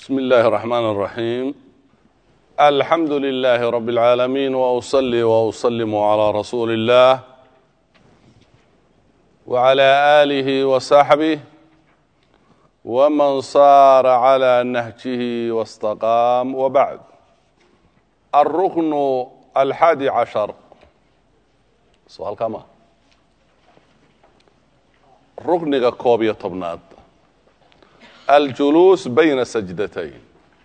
بسم الله الرحمن الرحيم الحمد لله رب العالمين وأصلي وأسلم على رسول الله وعلى آله وصحبه ومن صار على نهجه واستقام وبعد الركن الحادي عشر سؤال كما ركنك كوبية طبناد aljuluus bayna sajdatayn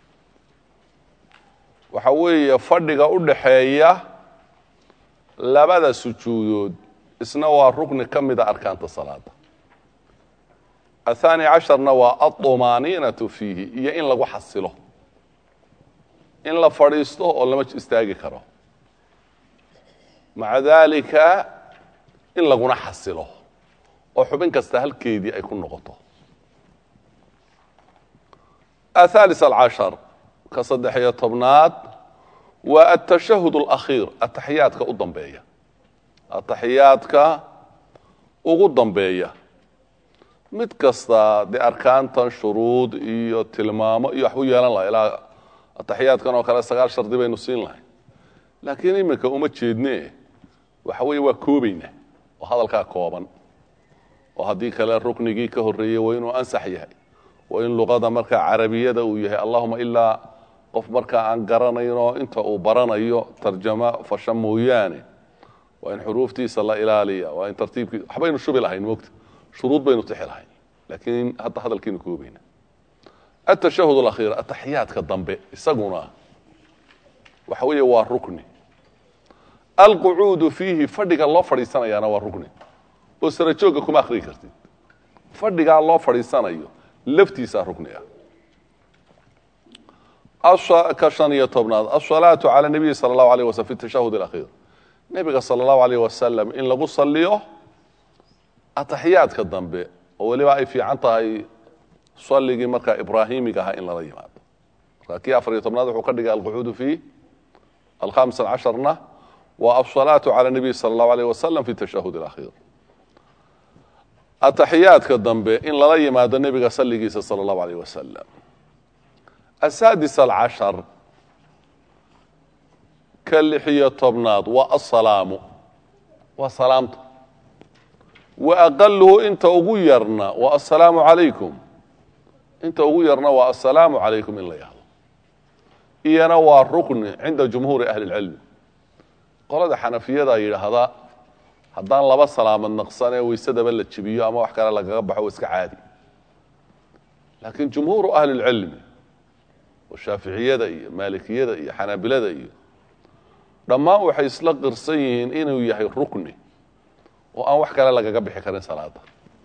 waxa weeye fadhiga u dhaxeeya labada sujuudood isna waa rukni ka mida arkaanta salaada athaani casharna waa aطumaaniinatu fiihi iyo in lagu xasilo in la fadhiisto oo lama istaagi karo maca daalika in laguna xasilo oo xubin kasta halkeedii ay ku noqoto ahalis alcashar ka saddex-iyo tobnaad waa altashahud alakhiir ataxiyaadka u dambeeya ataxiyaadka ugu dambeeya mid kasta dee arkaantan shuruud iyo tilmaamo iyo waxbu yeelan laha ilaa ataxiyaadkan oo kale sagaal shardi baynu siin lahay laakiin iminka uma jeedne waxa weeye waa koobayna oo hadalkaa kooban oo haddii kale ruknigii ka horreeyey waa inuu ansax yahay waa in luqada markaa carabiyada uu yahay allahuma ilaa qof markaa aan garanayno inta uu baranayo tarjama fasha mooyaane waa in xuruuftiisa la ilaaliya waa in tartiibkii waxbaynu shubi lahayn mogta shuruud baynu tixi lahayn laakiin hadda hadalkiinu koobayna atashahud alakhiir ataxiyaadka dambe isaguna waxa weeye waa rukni alqucuudu fiihi fadhiga loo fadhiisanayaana waa rukni oo sarajoogga kuma akhriyi kartid fadhigaa loo fadhiisanayo laftiisaa rukni ah ka shan iyo tobnaad asalaatu cala nabiyi sala allahu alayh waslam fi tashahud alakhiir nebiga sala allahu alayh wasalam in lagu saliyo ataxiyaadka dambe oo weliba ay fiican tahay salligii markaa ibraahimiga ahaa in lala yimaado marka kii afar iyo tobnaad wuxuu ka dhigay alqucuudu fi alkhamis casharna waa asalaatu cala nabiyi sala allahu alayh wasalam fi tashahud alakhiir ataxiyaadka dambe in lala yimaado nebiga salligiisa sala allahu alayh wasalam asaadis alcashar ka lixiyo tobnaad waa asalaamu waa salaamta wa aqaluhu inta ugu yarna waa assalaamu calaykum inta ugu yarna waa assalaamu calaykum in la yahdo iyana waa rukni cinda jumhuuri ahli اlcilmi qolada xanafiyada yidhaahda haddaan laba salaamad naqsanee waysadaba la jebiyo ama wax kale lagaga baxo iska caadi laakiin jumhuuru ahli اlcilmi oo shaaficiyada iyo maalikiyada iyo xanaabilada iyo dhammaan waxay isla qirsan yihiin inuu yahay rukni oo aan wax kale lagaga bixi karin salaada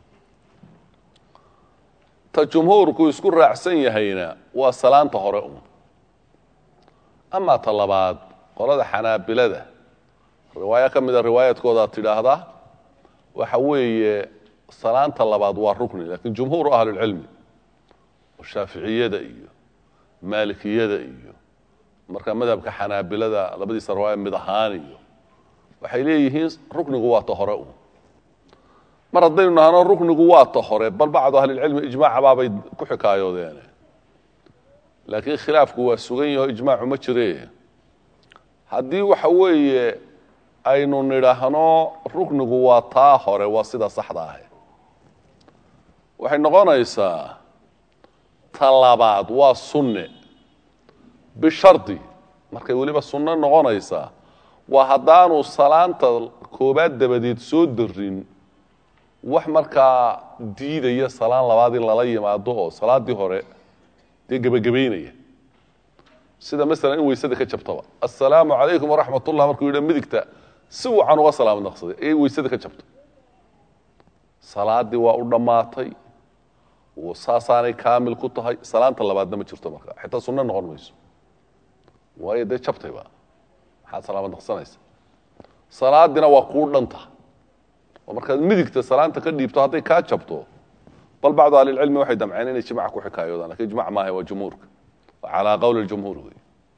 ta jumhuurku isku raacsan yahayna waa salaanta hore un amaa ta labaad qolada xanaabilada riwaayo ka mida riwaayaadkooda tidhaahda waxa weeye salaanta labaad waa rukni lakiin jumhuuru ahlilcilmi oo shaaficiyada iyo maalikiyada iyo marka madhabka xanaabilada labadiisa riwaaya mid ahaan iyo waxay leeyihiin ruknigu waa ta hore un mar haddaynu nahno ruknigu waa ta hore bal bacdu ahlilcilmi ijmaaca baabay ku xikaayoodeen laakiin khilaafku waa sugan yaho ijmaacu ma jire haddii waxa weeye aynu nidhaahno ruknigu waa taa hore waa sida saxda ah waxay noqonaysaa ta labaad waa sunne bishardi markay weliba sunno noqonaysaa waa haddaanu salaanta koobaad dabadeed soo darin wax markaa diidaya salaan labaad in lala yimaado oo salaaddii hore dee gebagabaynaya sida masalan in weysada ka jabtaba assalaamu calaykum waraxmat ullah markuu yidha midigta si wacan uga salaamad naqsaday ayay weysada ka jabto salaaddii waa u dhammaatay saasaanay kaamil ku tahay salaanta labaadna ma jirto marka xitaa sunno noqon mayso waayo dee jabtayba maxaad salaamad naqsanaysa salaadina waa kuu dhanta oo markaad midigta salaanta ka dhiibto hadday kaa jabto bal bacdu ahlilcilmi waxay damceen inay jimca ku xikaayoodaan lakin ijmac maaha waa jumhuurka waa calaa qowli jumhuur wey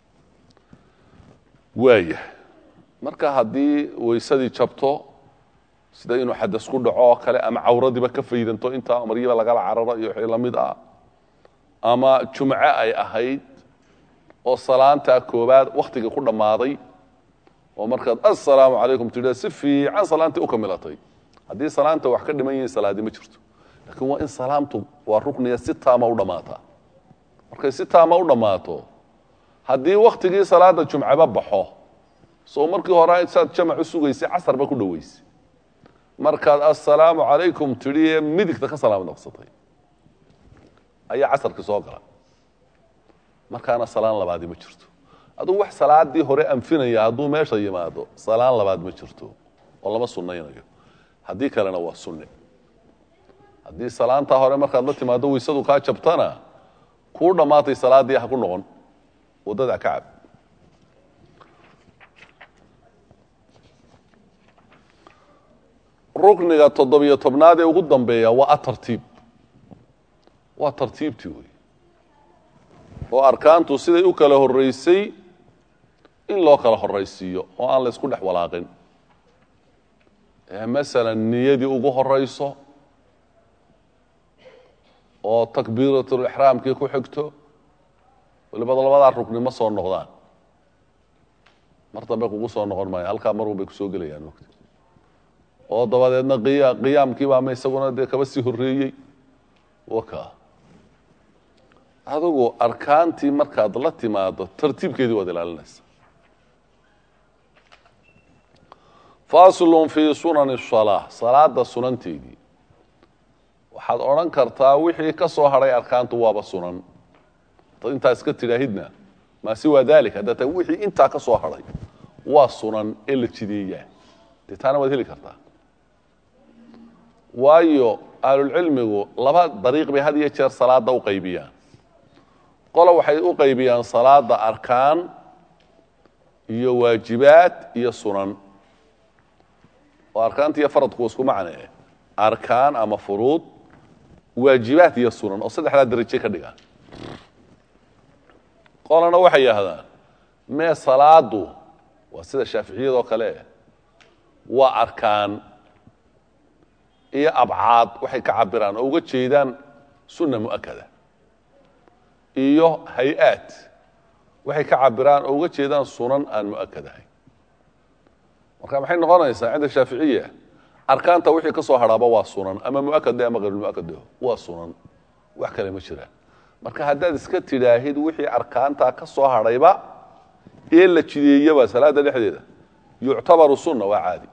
waaya marka haddii weysadii jabto sida inuu xadas ku dhaco oo kale ama cawradiiba ka faydanto intaa maryiba lagala cararo iyo wixii lamid ah ama jumco ay ahayd oo salaantaa koobaad wakhtiga ku dhammaaday oo markaad assalaamu calaykum tidha si fiican salaantii u kamilatay haddii salaanta wax ka dhiman yihiin salaadi ma jirto laakiin waa in salaamtu waa rukniga si taama u dhammaataa markay si taama u dhammaato haddii wakhtigii salaada jumcaba baxo soo markii hore saad jamac u sugaysay casarba ku dhoweysay markaad assalaamu calaykum tidhi ee midigta ka salaam naqsatay ayaa casarkii soo gala markaana salaan labaadi ma jirto aduu wax salaadii hore anfinaya hadduu meesha yimaado salaan labaad ma jirto oo lama sunnaynayo haddii kalena waa sunne haddii salaantaa hore markaad la timaado waysadu kaa jabtana kuu dhammaatay salaaddii ha ku noqon waddada ka cab rukniga toddobiyo tobnaad ee ugu dambeeya waa atartiib waa tartiibtii wey oo arkaantu siday u kala horreysay in loo kala horraysiiyo oo aan la ysku dhex walaaqin ee masalan niyadii ugu horrayso oo takbiiratulixraamkii ku xigto walibada labadaa rukni ma soo noqdaan mar dambe kugu soo noqon maayo halkaa mar un bay kusoo gelayaan mogta oo dabadeedna qiya qiyaamkiiba ama isaguna dee kaba sii horreeyey waka adigu arkaantii markaad la timaado tartiibkeedii waad ilaalinaysa faslun fii sunani salaa salaada sunanteedii waxaad odhan kartaa wixii ka soo hadhay arkaantu waaba sunan dad intaa iska tidhaahidna maasi waa dalik haddaa ta wixii intaa ka soo hadhay waa sunan ee la jideeyaa dee taana waad heli kartaa waayo ahlulcilmigu laba dariiq bay had iyo jeer salaada u qaybiyaan qola waxay u qaybiyaan salaada arkaan iyo waajibaad iyo sunan oo arkaanta iyo faradku isku macnee arkaan ama furuud waajibaad iyo sunan oo saddexdaa daraje ka dhigaan qolana waxay yidhahdaan mee salaadu waa sida shaaficiyadoo kale waa arkaan iyo abcaad waxay ka cabiraan oo uga jeedaan sunna mu'akada iyo hay-aad waxay ka cabiraan oo uga jeedaan sunan aan mu'akad ahayn marka maxay noqonaysaa cinda shaaficiya arkaanta wixii ka soo hadhaaba waa sunan ama muakad ama hayrulmuakad waa sunan wax kale ma jiraan marka haddaad iska tidhaahid wixii arkaantaa ka soo hadhayba ee la jideeyaba salaada dhexdeeda yuctabaru sunna waa caadi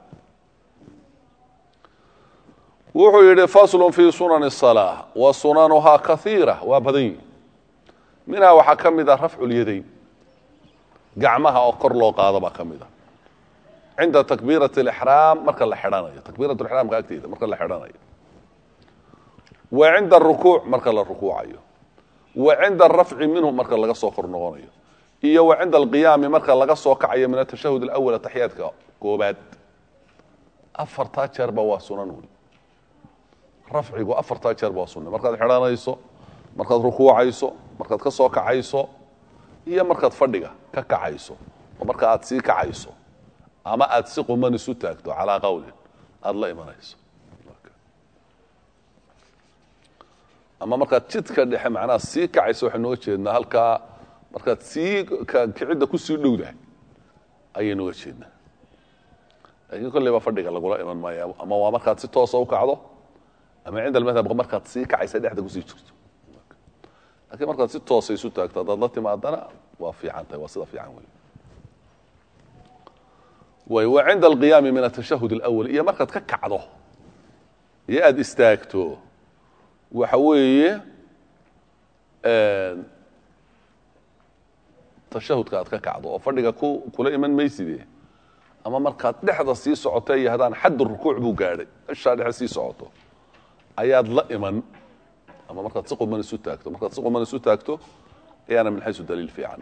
wuxuu yidhi faslu fii sunani الsalaa wa sunanuhaa kaiira waa badan yihi minhaa waxaa ka mid a rafcu lyadayn gacmaha oo kor loo qaado baa ka mid a cinda takbiirat اlixraam marka la xidhanayo takbiirat lixraamka agteeda marka la xidhanayo wa cinda arukuuc marka la rukuucayo wa cinda arafci minhu marka laga soo kor noqonayo iyo wa cinda alqiyaami marka laga soo kacayo min atashahud alawal ataxiyaadka koobaad afartaa jeerba waa sunan wey rafcigu afartaa jeerba waa sunna markaad xidhanayso markaad rukuucayso markaad ka soo kacayso iyo markaad fadhiga ka kacayso oo marka aad sii kacayso ama aada si quman isu taagto calaa qawlin aada la imanayso ama markaad jidka dhexe macnaha sii kacayso waxaynu oga jeednaa halkaa markaad sii kicidda kusii dhowdahay ayaynu oga jeednaa laakiin kolley baa fadhiga lagula iman maayo ama waa markaad si toosa u kacdo ama cinda almadhab markaad sii kacaysa dhexda kusii jirto lakiin markaad si toosa isu taagto haddaad la timaadana waa fiican tahay waa sida fiican wey wa cinda alqiyaami min atashahud alawal iyo markaad ka kacdo iyo aada istaagto waxa weeye tashahudka aad ka kacdo oo fadhiga ku kula iman mayside ama markaad dhexda sii socoto iyo haddaan xaddu rukuuc buu gaadhay ishaa dhexe sii socoto ayaad la iman ama markaad si quman isu taagto markaad si quman isu taagto ayaana min xaysu daliil fiican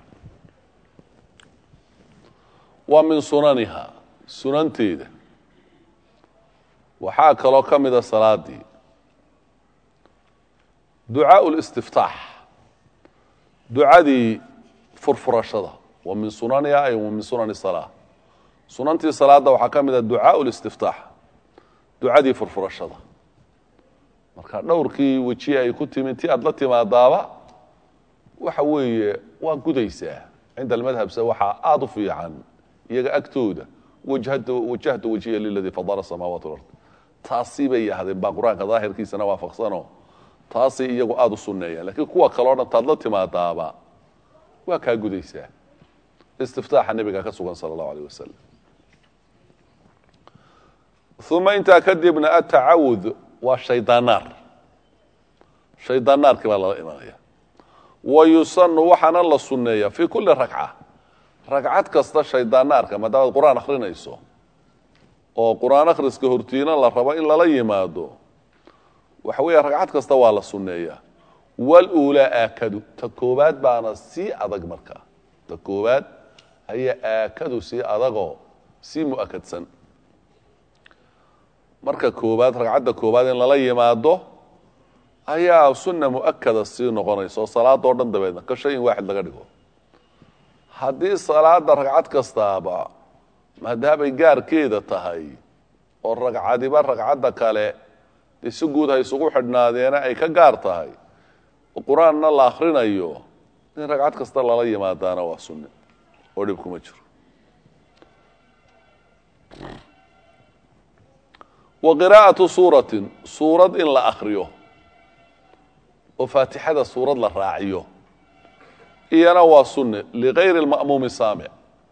wa min sunaniha sunanteeda waxaa kaloo ka mida salaadii ducaaء الاstiftaax ducadii furfurashada wa min sunaniha ay wa min sunani الsalaa sunantii salaada waxaa ka mida ducaaء الاstiftaax ducadii furfurashada marka dhowrkii weji ay ku timi ti aad la timaadaaba waxa weeye waa gudaysaa cinda almadhabse waxaa aada u fiican iyaga agtooda wajhatu wajahtu wajiya liladii fadala samaawaat alard taasi bay yahdeen baa qur-aanka daahirkiisana waafaqsano taasay iyagu aada u sunneeyaan lakiin kuwa kaleo dhan taad la timaadaaba waa kaa gudaysaa istiftaaxa nebiga ka sugan sala allahu alayh wasalam uma intaa kadibna atacawud waa shaydaanaar shaydaanaarkii baa lala imanaya wa yusanu waxaana la sunneeya fii kulli ragca ragcad kasta shaydaanaarka maadaamaad qur-aan akhrinayso oo qur-aan akhriska hortiina la rabo in lala yimaado waxa weeye ragcad kasta waa la sunneeyaa waluulaa aakadu ta koobaad baana sii adag markaa ta koobaad ayaa aakadu sii adagoo sii mu-akadsan marka koobaad ragcadda koobaad in lala yimaado ayaa sunna mu-akada sii noqonaysa oo salaadoo dhan dabeedna ka shay in waaxid laga dhigo haddii salaada ragcad kastaaba maadaamay gaarkeeda tahay oo ragcadiba ragcadda kale dee si guud ha isugu xidhnaadeena ay ka gaar tahay qur-aanna la akrinayo in ragcad kasta lala yimaadaana waa sunne oo dhib kuma jiro wa qiraa'atu suuratin suurad in la akriyo oo faatixada suurad la raaciyo iyana waa sunne ligayri اlma'muumi saamic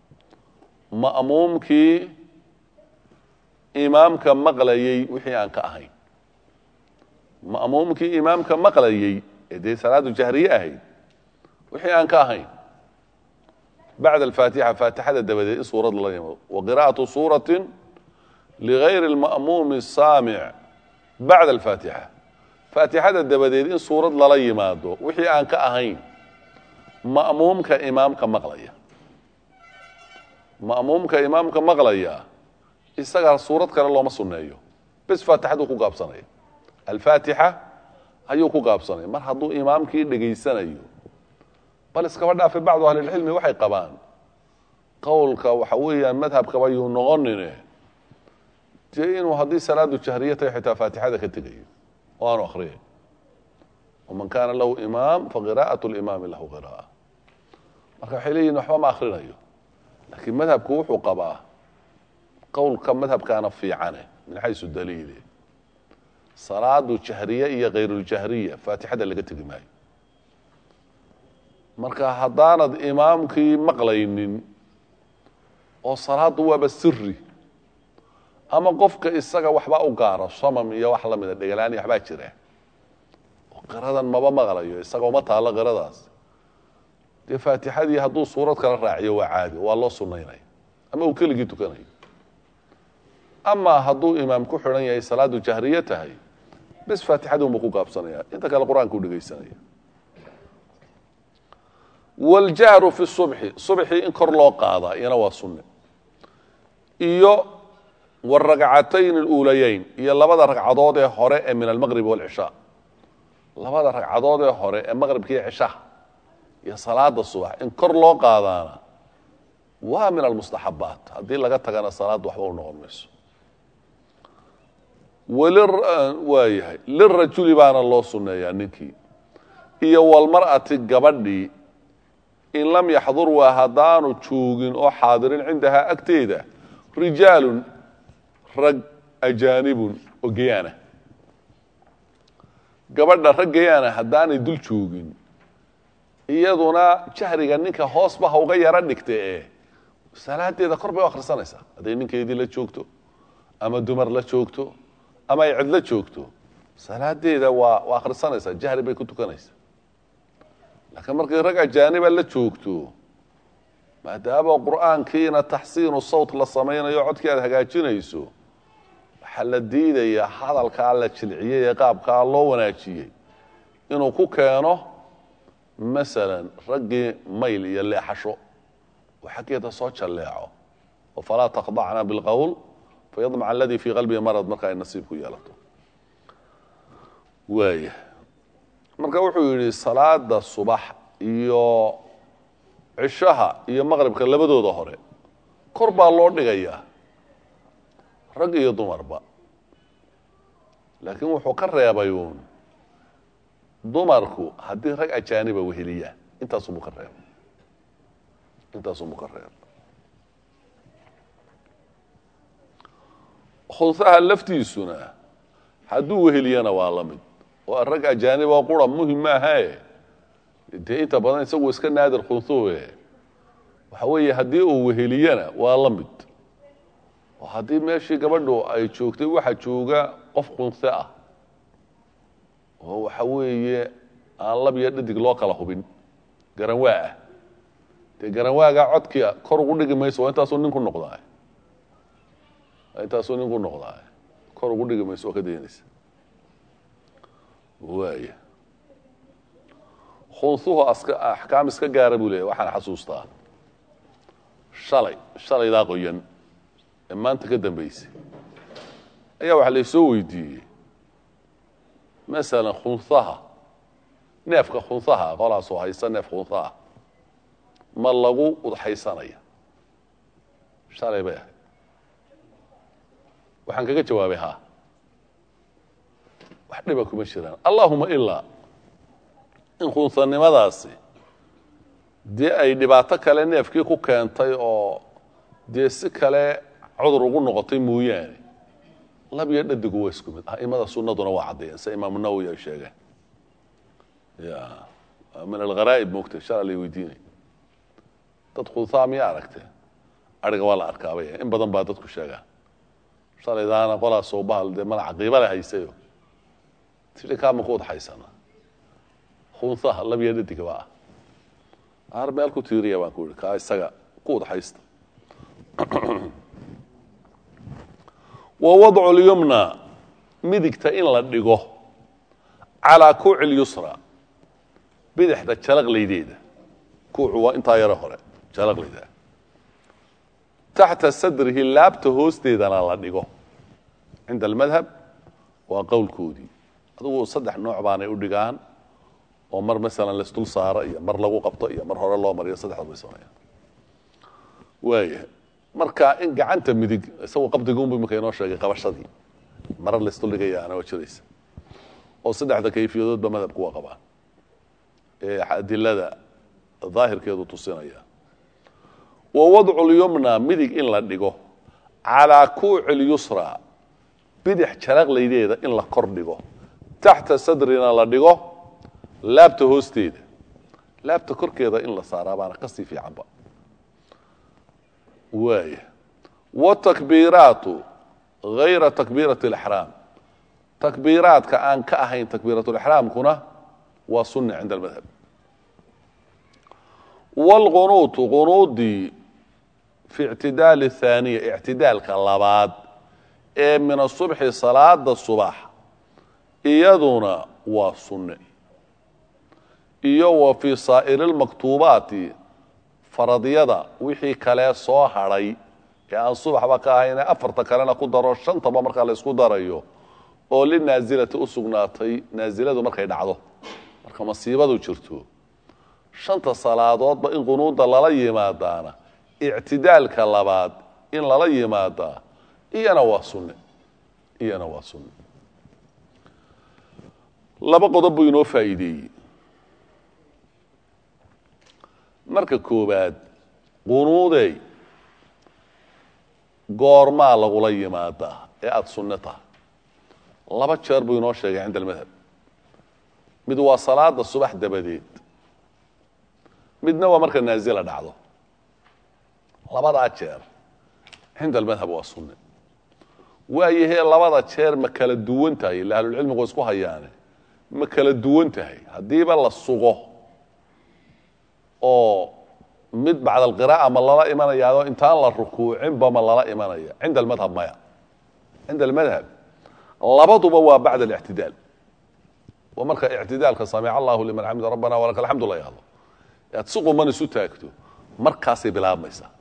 ma'muumkii imaamka maqlayey wixii aan ka ahayn ma'muumkii imaamka maqlayey ee dee salaadu jahriye ahayd wixii aan ka ahayn bacda alfaatixa faatixada dabadeed in suurad lala yimaado wa qiraa'atu suuratin ligayri اlma'muumi saamic bacda alfaatixa faatixada dabadeed in suurad lala yimaado wixii aan ka ahayn ma'muumka imaamka maqlaya ma'muumka imaamka maqlaya isagaa suurad kale looma sunneeyo bes faatixaduu ku gaabsanaya alfaatixa ayuu ku gaabsanaya mar hadduu imaamkii dhegaysanayo bal iskaba dhaafe bacdu ahlilcilmi waxay qabaan qowlka waxa weeyaan madhabkaba yuu noqonine dee inuu haddii salaadu jahriya tahay xitaa faatixada ka tegayo oo aanu akriyay waman kaana lahu imaam faqira'at limaami lahu qira'a marka waxay leeyihin waxba ma akrinayo laakiin madhabku wuxuu qabaa qowlka madhabkaana fiicane min xaysu daliile salaadu jahriye iyo khayruljahriya faatixada laga tegi maayo marka haddaanad imaamkii maqlaynin oo salaaddu waaba siri ama qofka isaga waxba u gaaro samam iyo wax lamida dhegalaani waxbaa jira oo qiradan maba maqlayo isaga uma taalo qiradaas dee faatixadii hadduu suurad kala raaciyo waa caadi waa loo sunaynaya ama uu keligii tukanayo ama hadduu imaam ku xidhan yahay salaadu jahriye tahay bes faatixadii unbuu ku gaabsanaya inta kale qur-aanka u dhegaysanaya waljahru fi subxi subxii in kor loo qaadaa iyana waa sunne iyo waragcatayn aluulayeyn iyo labada ragcadood ee hore ee min almaqrib walcishaa labada ragcadood ee hore ee maqribkiiyo cishaha iyo salaada subax in kor loo qaadaana waa min almustaxabaat haddii laga tagana salaadda waxba u noqon mayso waayahay lirajuli baana loo sunneeyaa ninkii iyo walmar'ati gabadhii in lam yaxdur waa haddaanu joogin oo xaadirin cindahaa agteeda rijaalun rag ajaanibun oo gayaana gabadha rag gayaana haddaanay dul joogin iyaduna jahriga ninka hoosba ha uga yaro dhigta ee salaadeeda kor bay u akhrisanaysaa hadday ninkeedii la joogto ama dumar la joogto ama ay cid la joogto salaadeeda waa waa akhrisanaysaa jahri bay ku tukanaysaa laakiin markay rag ajaaniba la joogto maadaama qur'aankiina taxsiinu sawt la samaynayo codkii aad hagaajinayso waxaa la diidayaa hadalkaa la jilciyey ee qaabkaa loo wanaajiyey inuu ku keeno masalan raggii mayl iyo leexasho oo xaggeeda soo jalleeco oo falaa takhdacna bilqowl fayadmaca aladii fii qalbihi marad marka ay nasiib ku yeelato waaya marka wuxuu yidhi salaada subax iyo cishaha iyo maqribka labadooda hore kor baa loo dhigayaa rag iyo dumarba laakiin wuxuu ka reebay uun dumarku haddii rag ajaaniba weheliyaan intaasuu ka reeb intaasuu ka reeb khunsaha laftiisuna hadduu weheliyana waa la mid oo rag ajaanib oo qura muhim maahae dee inta badan isagu iska naadir khunsuhe waxa weeye haddii uu weheliyana waa la mid oo haddii meeshii gabadhu ay joogtay waxa jooga qof khunse ah oo waxa weeye aan lab iyo dhadig loo kala hubin garanwaa ah dee garanwaaga codkia kor ugu dhigi mayso waa intaasuu nin ku noqdaa intaasuu nin ku noqdaa kor ugu dhigi mayso waa ka daynaysa waaya khunsuhu aska axkaam iska gaara buu leeyahy waxaan xasuustaa shalay shalaydaa qoyan ee maanta ka dambaysay ayaa waxaa laysoo weydiiyey masalan khunsaha neefka khunsaha qolaasoo haysta neef khunsaha ma lagu udxaysanaya shalay bay ahayd waxaan kaga jawaabay ha wax dhiba kuma jiraan allahuma ilaa in khunsanimadaasi dee ay dhibaato kale neefkii ku keentay oo dee si kale cudur ugu noqotay mooyaane lab iyo dhadigu waa isku mid aimada sunaduna waa caddeeyeen sida imaamu nawowi ay sheegeen ya min algharaa'ib moogtay shala lay weydiinay dad khunsaa miya aragtee ariga waa la arkaabay in badan baa dadku sheegaa shalaydaana qolaasoo bahal dee mala caqiiba le haysayo tidhi kaama ku udxaysana khunsaha lab iyo dhadigaba ah ar meel ku tiiriya baan ku yihi kaa isaga ku udxaysta wa wadcu lyumna midigta in la dhigo calaa kuuci lyusra bidixda jalaqlaydeeda kuucu waa intaa yaro hore jalaqlayda taxta sadrihi laabta hoosteedana la dhigo cinda almadhab waa qowlkoodii adugu saddex nooc baanay u dhigaan oo mar masalan laisdul saaro iyo mar lagu qabto iyo mar hore loo mariyo saddexda bay sameeyaan waaya marka in gacanta midig isagu qabdiguunbu imika inoo sheegay qabashadii marar laisdul dhigayaana waa jiraysa oo saddexda kayfiyadoodba madhabku waa qabaan ee adilada daahirkeedu tusinaya wa wadcu lyumna midig in la dhigo calaa kuuci lyusra bidix jalaqlaydeeda in la kor dhigo taxta sadrina la dhigo laabta hoosteeda laabta korkeeda in la saaraa baana kasii fiicanba waaya watakbiiraatu gayra takbiirati اlixraam takbiiraadka aan ka ahayn takbiiratulixraamkuna waa sunna cinda almadhab wاlqunuutu qunuudii fi ictidaali اthaaniya ictidaalka labaad ee min asubxi salaada subax iyaduna waa sunne iyo wa fii saa'iri اlmaktuubaati faradyada wixii kale soo hadhay ee aan subaxba ka ahayne afarta kalena ku daro shantaba markaa la ysku darayo oo linaasilati u sugnaatay naasiladu markay dhacdo marka masiibadu jirto shanta salaadoodba in qunuuda lala yimaadaana ictidaalka labaad in lala yimaadaa iyana waa sunne iyana waa sunne laba qodob buu inoo faa'iideeyey marka koowaad qunuudey goormaa lagula yimaadaa ee aada sunne tahay laba jeer buu inoo sheegay cinda almadhab mid waa salaada subax dabadeed midna waa marka naazila dhacdo labadaa jeer cinda almadhab waa sunne waayahee labada jeer ma kala duwan tahay ila ahlulcilmigu isku hayaane ma kala duwan tahay haddiiba la sugo oo mid bacd alqiraa'a ma lala imanayaao intaan la rukuucinba ma lala imanaya cinda almadhab maya cinda almadhab labaduba waa bacd alictidaal waa marka ictidaalka samic allahu liman xamida rabbana walaka alxamdu la yahdo aad si quman isu taagto markaasay bilaabmaysaa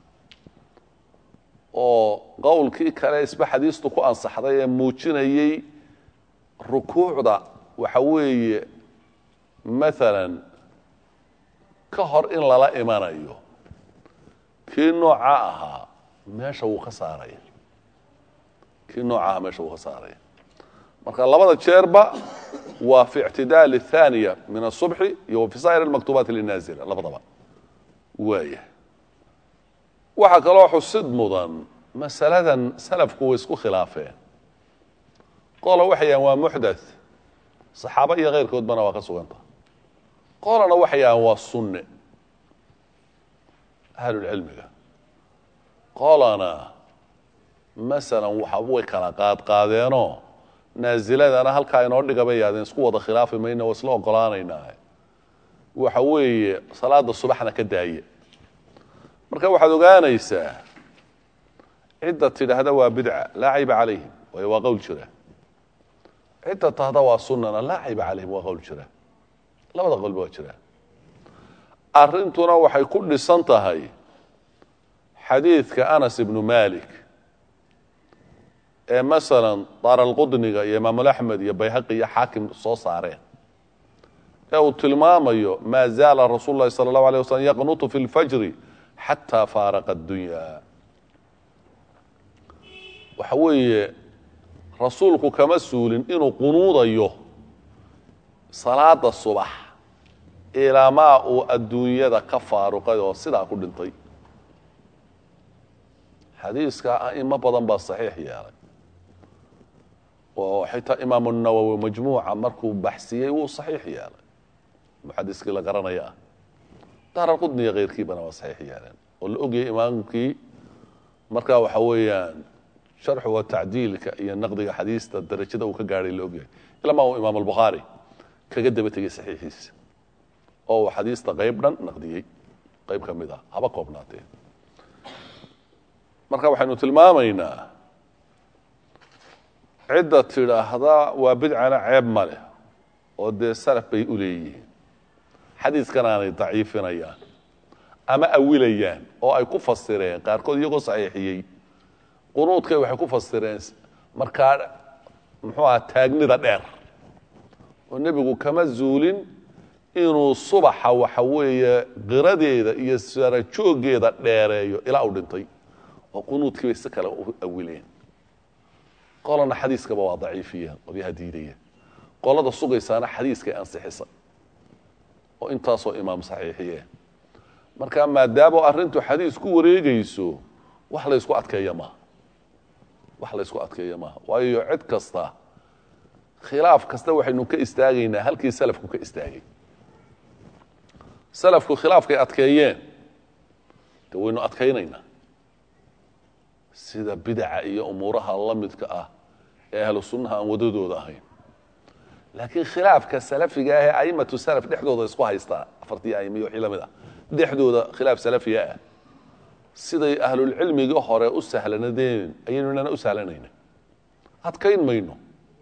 oo qowlkii kale isba xadiistu ku ansaxday ee muujinayey rukuucda waxa weeye maalan ka hor in lala imanayo kii nooca ahaa meesha wuu ka saaraya kii nooca ahaa meesha wuu ka saaraya marka labada jeerba waa fi ictidaal الثaaniya min الصubxi iyo fi saa'ir اmaktubaati linaazila labadaba waaya waxaa kaloo xusid mudan masaladan salafku way isku khilaafeen qola waxay yahaan waa muxdaث saxaaba iyo keyrkoodbana waa ka suganta qolana waxay yahaan waa sunne ahlulcilmiga qolana masalan waxa way kala qaadqaadeenoo naaziladana halkaa inoo dhiga bay yaadeen isku wada khilaafi mayna waa isla ogolaanaynaa waxa weeye salaada subaxna ka daaye marka waxaad ogaanaysaa cidda tidhaahda waa bidca laa cayba calayhim waayo waa qowl jira cidda tahda waa sunnana laa cayba calayhim waa qowl jira labada qolba waa jira arrintuna waxay ku dhisan tahay xadiidka anas ibnu malik ee masalan daaralqudniga iyo imaamulaxmed iyo bayhaqi iyo xaakim soo saareen ee uu tilmaamayo maa zaala rasuulu lahi sala allahu alay waslm yaqnutu fi lfajri xataa faaraqa addunya waxa weeye rasuulku kama suulin inuu qunuudayo salaada subax ilaamaa uu adduunyada ka faaruqay oo sidaa ku dhintay xadiiska a'imo badan baa saxiix yeelay oo xitaa imaamu nawowi majmuuca markuu baxsiyey wuu saxiix yeelay muxadiskii la garanaya ah daaralqudniya keyrkiibana waa saxiix yeeleen oo la ogayay imaamkii markaa waxa weeyaan sharxu wa tacdiilka iyo naqdiga xadiista darajada uu ka gaadhay la ogyahay ilamaa uu imaam albukhaari kaga daba tegey saxiixiisa oo uu xadiista qayb dhan naqdiyey qayb ka mid ah haba koobnaatee marka waxaynu tilmaamaynaa cidda tidhaahda waa bidcana ceeb ma leh oo dee salaf bay u leeyihiin xadiiskanaanay daciifinayaan ama awilayaan oo ay ku fasireen qaarkood iyagoo saxiixiyey qunuudkay waxay ku fasireen markaa muxuu aha taagnida dheer oo nebigu kama zuulin inuu subaxa waxa weeye qiradeeda iyo sarajooggeeda dheereeyo ilaa uu dhintay oo qunuudkii bay si kale u awileen qolana xadiiskaba waa daciifiya qolyaha diidaya qolada sugaysaana xadiiskay ansixisa oo intaasoo imaam saxiixiyeen marka maadaama arrintu xadiis ku wareegayso wax laysku adkeeya maaha wax laysku adkeeya maaha waayo cid kasta khilaaf kasta waxaynu ka istaagaynaa halkii salafku ka istaagay salafku khilaafkay adkeeyeen de waynu adkaynaynaa sida bidaca iyo umuuraha la midka ah ee ahlu sunnaha aan wadadooda ahayn laakiin khilaafka salafiga ah ee aimatu salaf dhexdooda isku haystaa afartii aima iyo wixii la mid ah dhexdooda khilaaf salafiga ah siday ahlulcilmiga hore u sahlanadeen ayaynu inana u sahlanayna adkayn mayno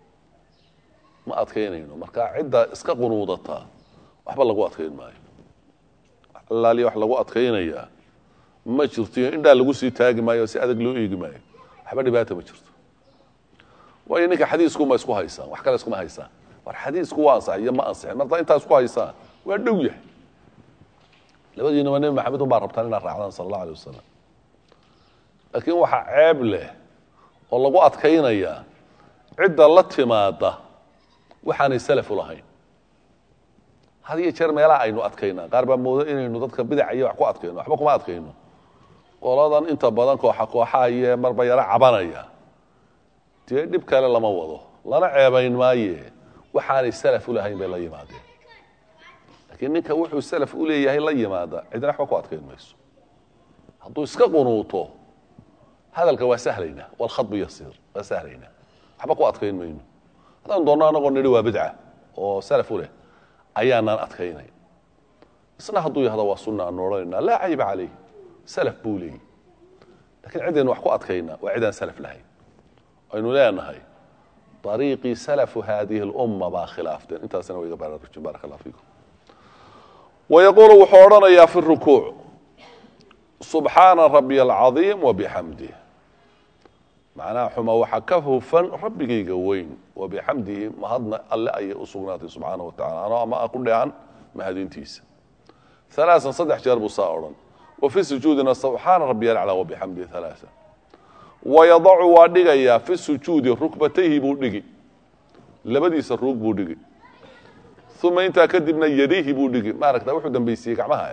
ma adkaynayno marka cidda iska qunuudataa waxba lagu adkayn maayo allaaliya wax lagu adkaynayaa ma jirto iyo indhaa lagu sii taagi maayo si adag loo eegi maayo waxba dhibaata ma jirto waayo ninka xadiiskuma isku haysaan wax kale iskuma haysaan war xadiisku waa ansax iyo ma ansixin marta intaa isku haysaan waa dhow yahay labadiinaba nebi maxamed un baa rabtaan inaad raacdaan sala allahu alay wasalam laakiin waxaa ceeb leh oo lagu adkaynayaa cidda la timaada waxaanay salafu lahayn had iyo jeer meelaha aynu adkaynaa qaar baa moodo inaynu dadka bidaca iyo wax ku adkayno waxba kuma adkayno qoladan inta badan kooxa kooxaha iyo marba yaro cabanaya dee dhib kale lama wado lana ceebayn maaye waxaanay salaf u lahayn bay la yimaadeen laakiin ninka wuxuu salaf u leeyahay la yimaada cidna waxba ku adkayn mayso hadduu iska qunuuto hadalka waa sahlaynaa walkhadbu yasiir waa sahlaynaa waxba ku adkayn mayno haddaan doonno anagoo nidhi waa bidca oo salaf u leh ayaanaan adkaynay isna hadduu yahda waa sunna aanu odhanaynaa laa cayba calayh salaf buu leeyahy lakiin ciddaynu wax ku adkaynaa waa cidaan salaf lahayn aynu leenahay ariiqii salafu haadihi اlumma baa khilaafteen intaasina wa iga baraarujin barak allah fiikum wayaquulu wuxuu odhanayaa fi rukuuc subxaana rabiy alcadiim wabixamdih macnaha xuma waxaa ka hufan rabbigayga weyn wabixamdihi mahadna alle ayay u sugnaatay subxaana wa tacala ano ama a ku dheehan mahadintiisa alaaan saddex jeer buu saa odhan wa fi sujuudina subxaana rabiy alclaa wabixamdihi alaaan wayadacu waa dhigayaa fi sujuudi rukbatayhi buu dhigi labadiisa ruug buu dhigi uma intaa kadibna yadayhi buu dhigi maaragta wuxuu dambaysiiyey gacmaha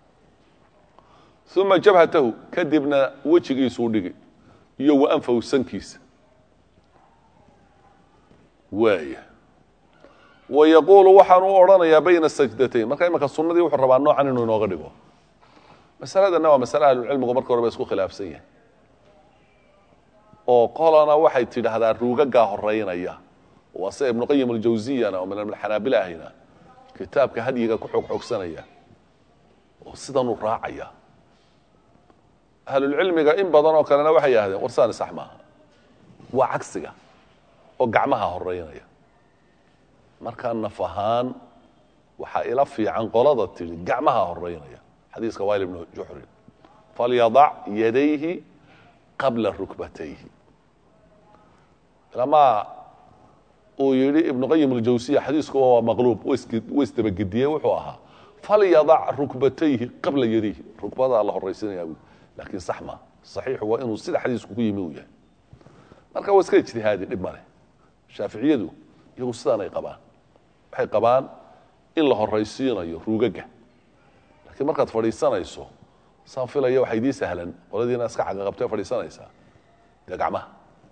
uma jabhatahu kadibna wejigiisuu dhigi iyo wa anfahu sankiisa waaya wa yaquulu waxaan u odhanayaa bayna sajdatayn marka imanka sunnadii wuxuu rabaa noocan inuu inooga dhigo masaladanna waa masale ahlucilmigu marka horeba isku khilaafsan yahay oo qolana waxay tidhaahdaa ruugagaa horeynaya waa sida ibnuqayim aljawsiyana oo min alxanaabila ahina kitaabka hadyiga ku xoogxoogsanaya oo sidanuu raacaya ahlulcilmiga in badan oo kalena waxay yidhahdeen warsaani sax maaha waa cagsiga oo gacmaha horeynaya markaa naf ahaan waxaa ila fiican qolada tidhi gacmaha horeynaya xadiiska wail ibnu juxrin falyadac yadayhi qabla rukbatayhi ilamaa uu yidhi ibnuqayim aljawsiya xadiisku waa maqluub wa isdabagediyey wuxuu ahaa falyadac rukbatayhi qabla yadayhi rukbadaa la horaysinaya bu laakiin sax maa saxiixu waa inuu sida xadiisku ku yimi uu yahay marka waa iska ijtihaadi dhib male shaaficiyadu iyagu sidaanay qabaan waxay qabaan in la horaysiinayo ruugaga laakiin markaad fadhiisanayso saan filaya waxaa idii sahlan qoladiina iska cagaqabtee fadhiisanaysaa dee gacmaha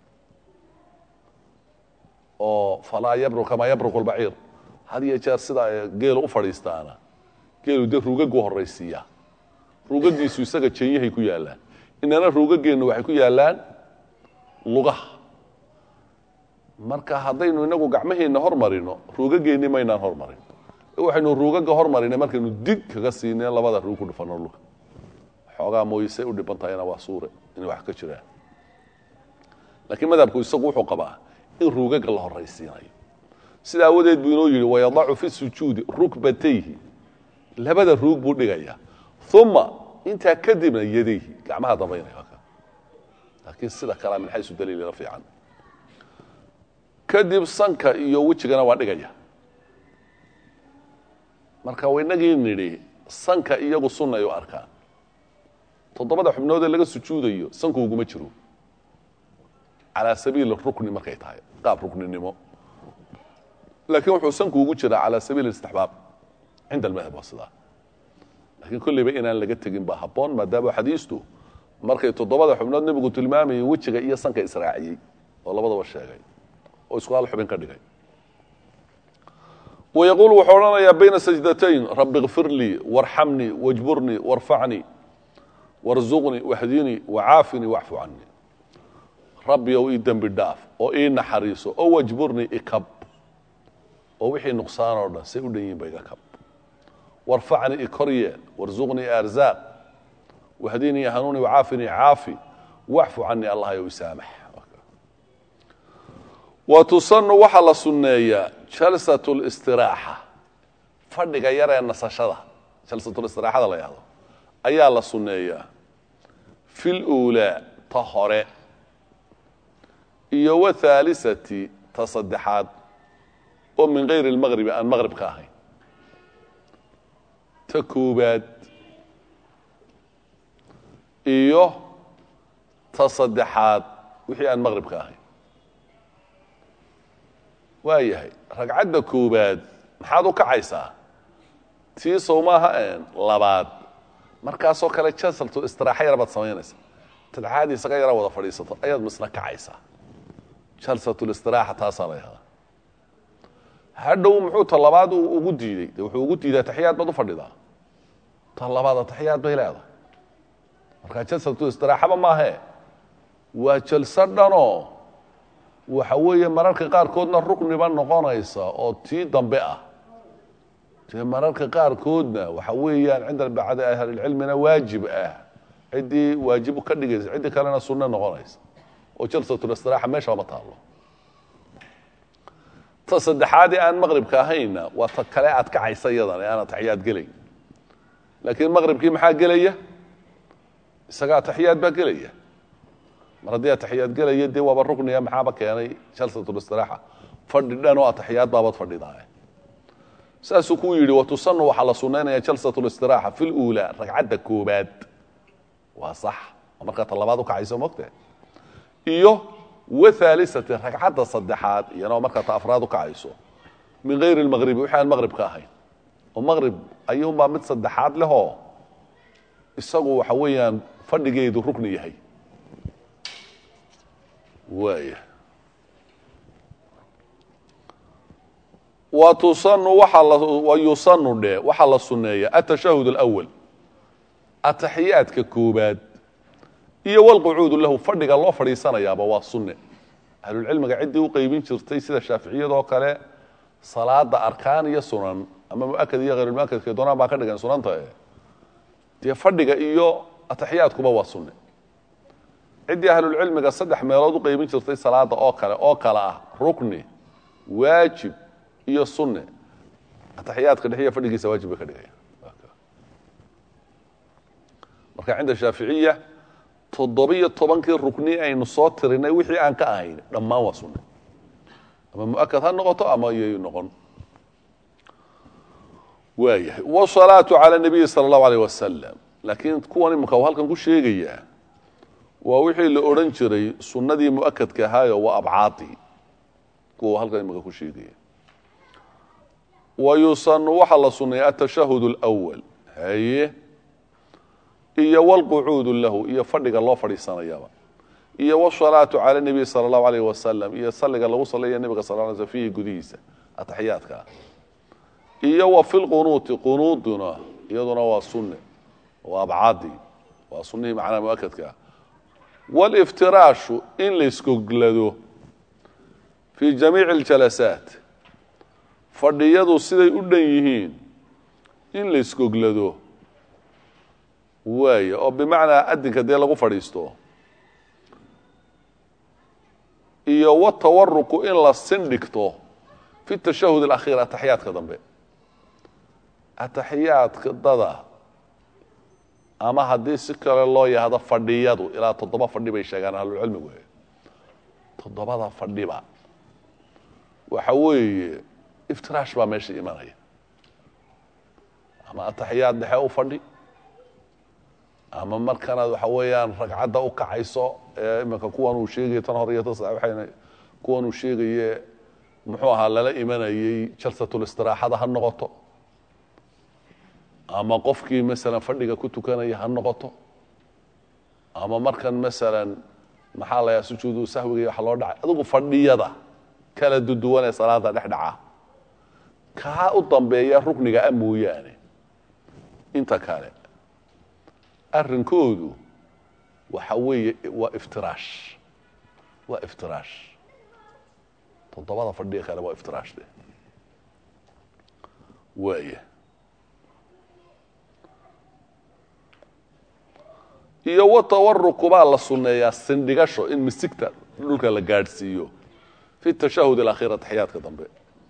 oo falaa yabru kamaa yabruqu lbaciir had iyo jeer sida geelu u fadhiistaana geelu dee ruugagu horaysiiyaa ruugagiisu isaga jenyahay ku yaallaan inana ruugageennu waxay ku yaallaan lugaha marka haddaynu inagu gacmaheenna hormarino ruugageenni maynaan hormarin waxaynu ruugaga hormarinay markaynu dig kaga siineen labada ruug ku dhufano dhulka xoogaa mooyisay u dhiban tahayna waa suure inay wax ka jiraan laakiin madhabku isagu wuxuu qabaa in ruugaga la horaysiinayo sida awadeed buu inoo yidhi wayadacu fi sujuudi rukbatayhi labada ruug buu dhigaya uma intaa kadibna yadayhi gacmaha dambaynaya laakiin sida kalea min xaysu daliilila fiican kadib sanka iyo wejigana waa dhigaya marka waynagii nidhi sanka iyagu sunnay u arkaan toddobada xubnoodee laga sujuudayo sanku uguma jiro calaa sabiili rukni markay tahay qaab rukninimo laakiin wuxuu sanku ugu jiraa calaa sabiili istixbaab cinda almadhab waa sidaa laakiin kolleyba inaan laga tegin baa habboon maadaama xadiistu markay toddobada xubnood nebigu tilmaamayay wejiga iyo sanka israaciyey oo labadaba sheegay oo isku hal xubin ka dhigay wayaquul wuxuu odhanayaa bayna sajdatayn rabi kfir lii warxamnii wajburnii warfacnii warzuqnii wahdinii wacaafini wacfu canii rabbi ow ii dembi dhaaf oo ii naxariiso oo wajburnii ikab oo wixii nuqsaan oo dhan say u dhan yihin ba iga kab warfacnii ikoryeel warzuqnii arzaaq wahdinii hanuuni wacaafini caafi wacfu canii allah yow isaamax wa tusanu waxaa la sunneeyaa jalsat listiraaxa fadhiga yaree nasashada jalsatulistiraxada la yahdo ayaa la sunneeyaa fi luulaa ta hore iyo wathaalisati ta saddexaad oo min gayri lmaqribi aan maqrib ka ahayn ta koobaad iyo ta saddexaad wixii aan maqrib ka ahayn waa yahay ragcadda koobaad maxaad u kacaysaa tii sow maaha labaad markaasoo kale jasaltu istiraaxa yar baad samaynaysa tadxaadii isaga yara wada fadhiisato ayaad misna kacaysaa jalsatulistiraxa taasaa la yahdaa hadhow muxuu ta labaad ugu diiday de wuxuu ugu diidaa taxiyaad baad u fadhidaa ta labaad taxiyaad bay leedahay markaa jalsatulistiraxaba maahe waa jalso dhanoo waxa weeye mararka qaarkoodna rukniba noqonaysa oo tii dambe ah dee mararka qaarkoodna waxa weeyaan cinda bacdi ahlilcilmina waajib ah ciddii waajib ka dhigaysa ciddii kalena sunno noqonaysa oo jalsatulistiraxa meesha ma taalo ta saddexaadee aan maqribka ahaynna waa ta kale aad kacaysa iyadan ee aan ataxiyaad gelayn laakiin maqribkii maxaa gelaya isaga ataxiyaad baa gelaya mar haddii ataxiyaad gelaya dee waaba rukniga maxaaba keenay jalsatulistiraxa fadhi dhan oo ataxiyaad baabad fadhidaa saasuu ku yidhi watusanu waxaa la sunaynaya jalsatulistiraxa fi luulaa ragcadda koobaad waa sax oo markaa ta labaad ukacayso mogte iyo wahaalisati ragcadda saddexaad iyana markaa ta afraad u kacayso min gayri lmaqribi wixi aan maqrib ka ahayn oo maqrib ayuunbaa mid saddexaad lehoo isagu waxa weeyaan fadhigeedu rukni yahay waaya wa tusanu waaa wa yusanu dhe waxaa la sunneeya atashahud alawal ataxiyaadka koobaad iyo walqucuudu lahu fadhiga loo fadhiisanayaaba waa sunne ahlulcilmiga ciddii u qeybin jirtay sida shaaficiyadoo kale salaada arkaan iyo sunan ama muakad iyo hayrulmuakadka doonaan baa ka dhigan sunanta e dee fadhiga iyo ataxiyaadkuba waa sunne ciddii ahlulcilmiga saddex meelood u qeybin jirtay salaada oo kale oo kale ah rukni waajib iyo sunne ataxiyaadka dhexiya fadhigiisa waajib bay ka dhigaya marka cinda shaaficiya toddobiyo tobankii rukni aynu soo tirinay wixii aan ka ahayn dhammaan waa sunne ama muakad ha noqoto ama iyoy noqon waayahay wsalaatu cala nabiyi sala allahu aleyh wasalam laakiin kuwan imika u halkan ku sheegayaa waa wixii la odhan jiray sunnadii muakadka ahaayo waa abcaadi kuwa halkan imika ku sheegaya wa yusanu waxaa la suneeya atashahud اlأwal haye iyo wlqucuudu lahu iyo fadhiga loo fadhiisanayaba iyo wsalaatu cala nabiy sala allahu alayh wasalam iyo saliga lagu salaya nebiga sal l sl fiihi gudihiisa ataxiyaadka iyo wa fi lqunuuti qunuuduna iyaduna waa sunne waa abcaadi waa sunnihii macnaha muakadkaa wاliftiraashu in layskoglado fii jamiici اljalasaat fadhiyadu siday u dhan yihiin in layskoglado waaya oo bimacnaa adinka dee lagu fadhiisto iyo watawaruku in la sindhigto fi tashahud alakhiir ataxiyaadka dambe ataxiyaadka dada ama haddii si kale loo yahdo fadhiyadu ilaa toddoba fadhi bay sheegaan ahlucilmigu toddobada fadhiba waxa weeye iftiraash baa meesha imanaya ama ataxiyaad dhexe u fadhi ama markanaad waxa weeyaan ragcadda u kacayso ee iminka kuwan uu sheegaya tan hor iyo ta waxayna kuwan uu sheegaye muxuu ahaa lala imanayey jalsatulistiraaxada ha noqoto ama qofkii masalan fadhiga ku tukanaya ha noqoto ama markan masalan maxaa la yaha sujuudu sahwiga iyo waxa loo dhacay adigu fadhiyada kala duduwan ee salaada dhex dhaca kaa u dambeeya rukniga a mooyaane inta kale arrinkoodu waxa weeye waa iftiraash waa iftiraash toddobada fadhiga kale waa iftiraash de waaya iyo watawaruku baa la sunneeyaa sindhigasho in misigta dhulka la gaadhsiiyo fi tashahud alakhiir ataxiyaadka dambe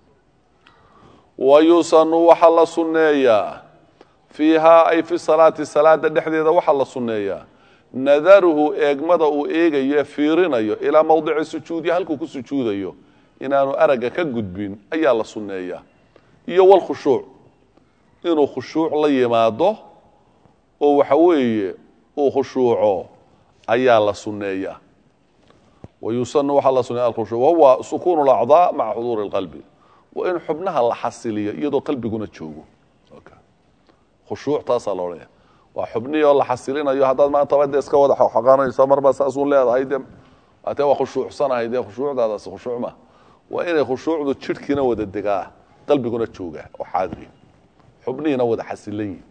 wa yusanu waxaa la sunneeyaa fiihaa ay fi salaati salaada dhexdeeda waxaa la sunneeyaa nadaruhu eegmada uu eegayo ee fiirinayo ilaa mawdici sujuudi halkuu ku sujuudayo inaanu aragga ka gudbin ayaa la sunneeyaa iyo walkhushuuc inuu khushuuc la yimaado oo waxa weeye uu khushuuco ayaa la sunneeyaa wa yusanu waxaa la sunneeya alkhushuuc wahuwa sukuunu lacdaa maca xuduuri اlqalbi waa in xubnaha la xasiliyo iyadoo qalbiguna joogo khushuuc taasaa la odhanaya waa xubnihii oo la xasilinayo haddaad maantaba dee iska wada xoqoqanayso marba saasuun leedahay de atee waa khushuucsanahay dee khushuucdaadaas khushuuc ma waa inay khushuucdu jidhkiina wada degaa qalbiguna jooga oo xaadiri xubnihiina wada xasilan yihin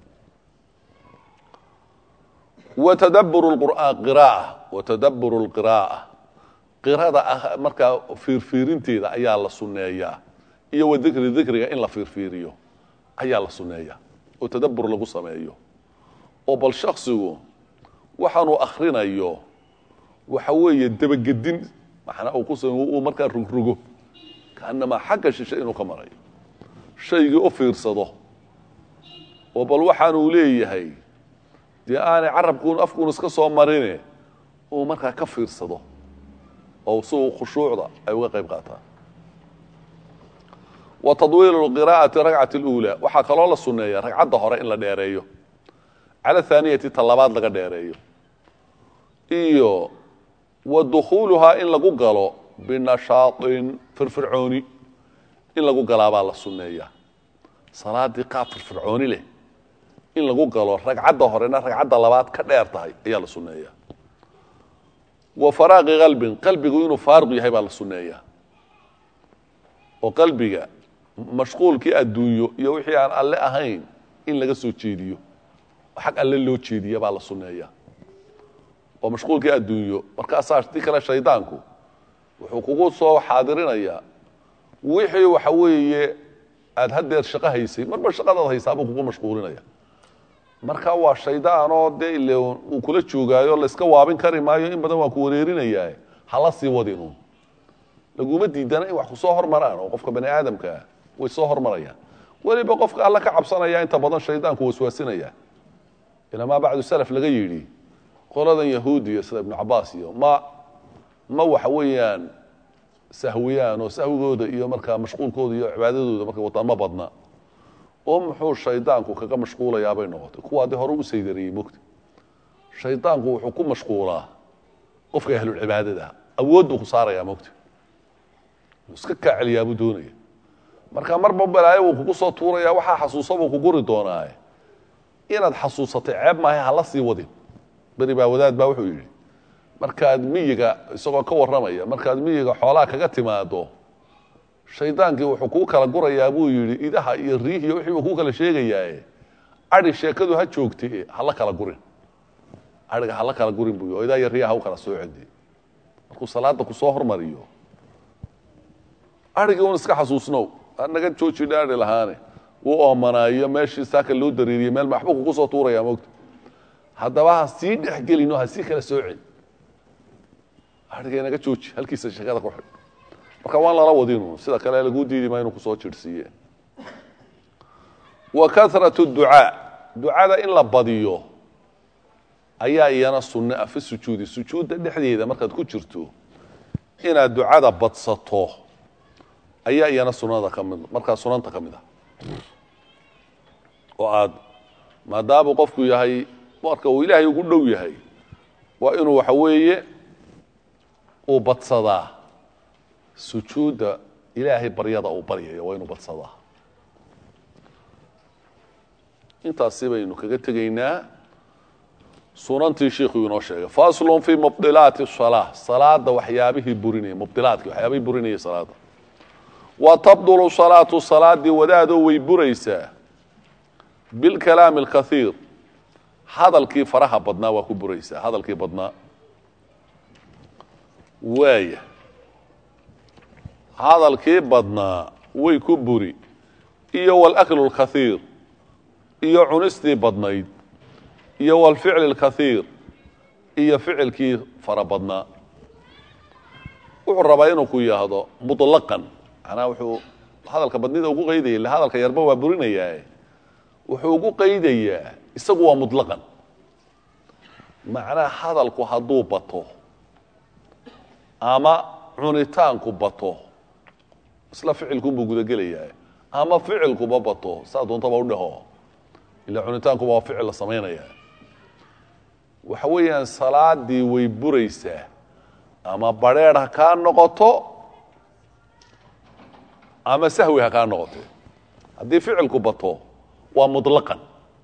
watadaburu lqur'aan qira'a watadaburu lqira'a qirada markaa fiirfiirinteeda ayaa la sunneeyaa iyo wa dikri dikriga in la fiirfiiriyo ayaa la sunneeyaa oo tadabur lagu sameeyo oo bal shaksigu waxaanuu akrinayo waxa weeye dabagedin macnaa uu ku uu markaa rugrogo kaanamaa xagga shishe inuu ka marayo shaygii u fiirsado oo bal waxaanuu leeyahay dee aanay carabkuun afkuun iska soo marine uu markaa ka fiirsado oo si uu khushuucda ay uga qayb qaataan wa tadwiilu qiraa'ati rakcati اluulaa waxaa kaloo la sunneeya ragcadda hore in la dheereeyo cala thaaniyati ta labaad laga dheereeyo iyo wa dukhuuluhaa in lagu galo binashaaطin firfircooni in lagu galaabaa la sunneeya salaadii qaab firfircooni leh in lagu galo ragcadda horena ragcadda labaad ka dheer tahay ayaa la sunneeya wa faraaqi qalbin qalbigu inuu faaruq yahay baa la sunneeya oo qalbiga mashquulkii adduunyo iyo wixii aan alle ahayn in laga soo jeediyo xag alle loo jeediya baa la sunneeya oo mashquulkii adduunyo markaasaa si kale shaydaanku wuxuu kugu soo xaadirinayaa wixii waxa weeye aada haddeer shaqo haysay marba shaqadaad haysaabuu kugu mashquulinaya marka waa shaydaanoo dee ile uu kula joogaayo layska waabin kari maayo in badan waa ku wareerinayaa hala sii wadinu laguma diidana in wax kusoo hormaraan oo qofka bani aadamkaa way soo hormarayaan weliba qofka alla ka cabsanaya inta badan shaydaanku waswaasinaya ilamaa bacdu salaf laga yidhi qoladan yahuudiya sida ibnu cabaas iyo ma ma waxa weeyaan sahwiyaan oo sahwigooda iyo markaa mashquulkooda iyo cibaadadooda markay wataan ma badna oo muxuu shaydaanku kaga mashquulayaabay noqotay kuwa haddii hore u saydariyey mogta shaydaanku wuxuu ku mashquulaa qofka ahlulcibaadada awood buu ku saarayaa mogta iska kaa celiyaabuu doonaya marka marba balaayo wuu kugu soo tuuraya waxaa xasuusa buu ku guri doonaaye inaad xasuusatay ceeb maahay hala sii wadin beri baa wadaad baa wuxuu yidhi markaad miyiga isagoo ka warramaya markaad miyiga xoolaha kaga timaado shaydaankii wuxuu kuu kala gurayaa buu yidhi idaha iyo riihiyo wixii buu kuu kala sheegayaaye adi sheekadu ha joogtay hala kala gurin aiga hala kala gurin buu oo idaa iyo riiha ha u kala soo cedi markuu salaada kusoo hormariyo arigii un iska xasuusnow naga jooji dhaari lahaane wuu oomanaayo meeshii saaka loo dariiriyey meel maxbuu kugu soo tuuraya mogta haddaba ha sii dhexgelin oo ha sii kala soo celi arigay naga jooji halkiisa sheekada ku xidh marka waan lala wadinu sida kale laguu diidi maa inuu kusoo jirhsiiye wa karatu ducaa ducada in la badiyo ayaa iyana sunne ah fi sujuudi sujuudda dhexdeeda markaad ku jirto inaad ducada badsato ayaa iyana sunada ka mid markaa sunanta ka mid ah oo aad maadaamuu qofku yahay marka uu ilaahay ugu dhow yahay waa inuu waxa weeye uu badsadaa sujuudda ilaahay baryada uu baryayo waa inuu badsadaa intaasi baynu kaga tegaynaa sunantii shiikhuu inoo sheegay faslun fii mubdilaati salaa salaada waxyaabihii burinaya mubdilaadki waxyaabihii burinaya salaada wa tabdulu salaatu salaadii wadaadoo way buraysaa bilkalaami alkaiir hadalkii faraha badnaa waa ku buraysaa hadalkii badnaa waaya hadalkii badnaa way ku buri iyo walaklu lkaiir iyo cunistii badnayd iyo walficli اlkaiir iyo ficilkii fara badnaa wuxuu rabaa inuu ku yahdo muطlaqan manaa wuxuu hadalka badnida ugu qaydaya ille hadalka yarba waa burinayaa wuxuu ugu qaydayaa isagu waa muطlaqan macnaa hadalku hadduu bato ama cunitaanku bato isla ficilkunbuu gudagelayaa ama ficilkuba bato saa doontaba udhaho ila cunitaankuba waa ficil la samaynaya waxa weeyaan salaadii way buraysaa ama bareer ha kaa noqoto ama sahwi ha kaa noqote haddii ficilku bato waa muطlaqan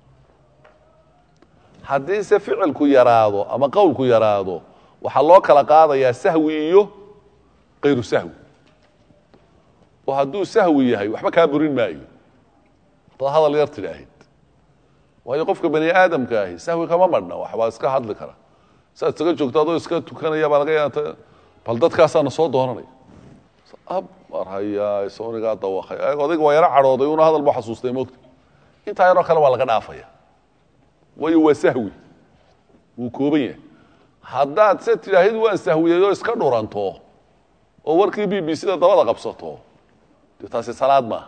haddiise ficilku yaraado ama qowlku yaraado waxaa loo kala qaadayaa sahwi iyo kayru sahwi oo hadduu sahwi yahay waxba kaa burin maayo hadaad hadal yar tidhaahid waayo qofka bani aadamka ahi sahwi kama madhna waxbaa iska hadli kara saad isaga joogto adoo iska tukanaya baa laga yaata bal dadkaasaana soo doonanaya mar hayaa sonigaa dawaqay odayga waa yaro cadhooday una hadal bu xasuustay moogta intaa yaroo kale waa laga dhaafaya waayo waa sahwi wuu kooban yahay haddaad se tidhaahid waan sahwiyey oo iska dhuranto oo warkii b b c da dabada qabsato dee taasi salaad maaha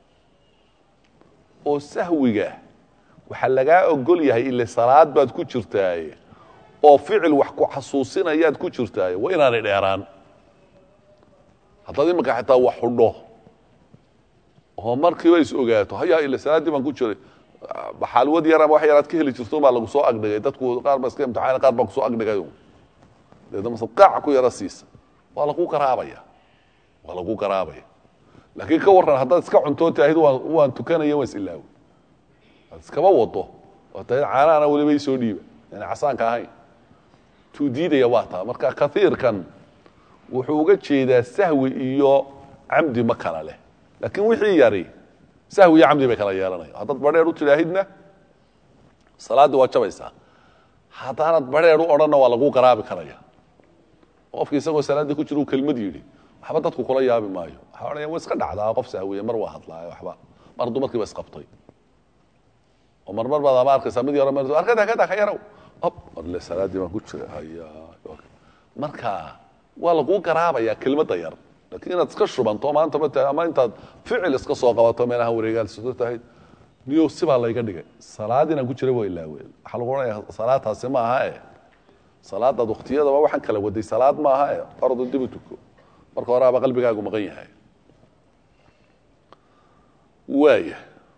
oo sahwiga waxaa lagaa ogol yahay ile salaad baad ku jirtaaye oo ficil wax ku xasuusinayaad ku jirtaaye waa inaanay dheeraan haddaad iminka xitaa wax xudho oo markiiba is ogaato hayaa ile salaaddii baan ku jiray baxaalwad yar ama wax yaraad ka heli jirto baa lagu soo agdhigay dadku qaar ba iska imtixaan qaar baa kusoo agdhigay deedna masad qaac ku yaro siisa waa lagu garaabaya waa lagu garaabaya laakiin ka warran haddaad iska cuntoo taahid waan waan tukanaya waan is ilaawi aad iskaba wado oo tahid caanaana weliba isoo dhiiba yani casaanka ahayn tuu diidaya waa taa marka kaiirkan wuxuu uga jeedaa sahwi iyo camdi ma kala leh laakiin wixii yari sahwi iyo camdi bay kala yeelanaya haddaad badheer u tidhaahidna salaaddii waa jabaysaa haddaanad badheer u odhanna waa lagu garaabi karaya qofki isagoo salaaddii ku jira uu kelmad yidhi waxba dadku kula yaabi maayo waxaa odhanaya wa iska dhacdaa qof sahwiye mar waa hadlaayo waxba mar dumarkii ba isqabtay oo marmar baad ama arkaysaa mid yaro mar arkada kada ka yarow ob marle salaaddii baan ku jira haya marka waa laguu garaabaya kelmadda yar laakiin inaad iska shubanto maanta ma tahay ama intaad ficil iska soo qabato meelaha wareegaalsido tahay niyo sibaa layga dhigay salaad inaan ku jira waa ilaawe waxaa lagu odhanaya salaadtaasi ma aha e salaadaad waktiyadaba waxaan kala waday salaad ma aha e ordo dib u tuko marka horeaba qalbigaagu maqan yahay waaya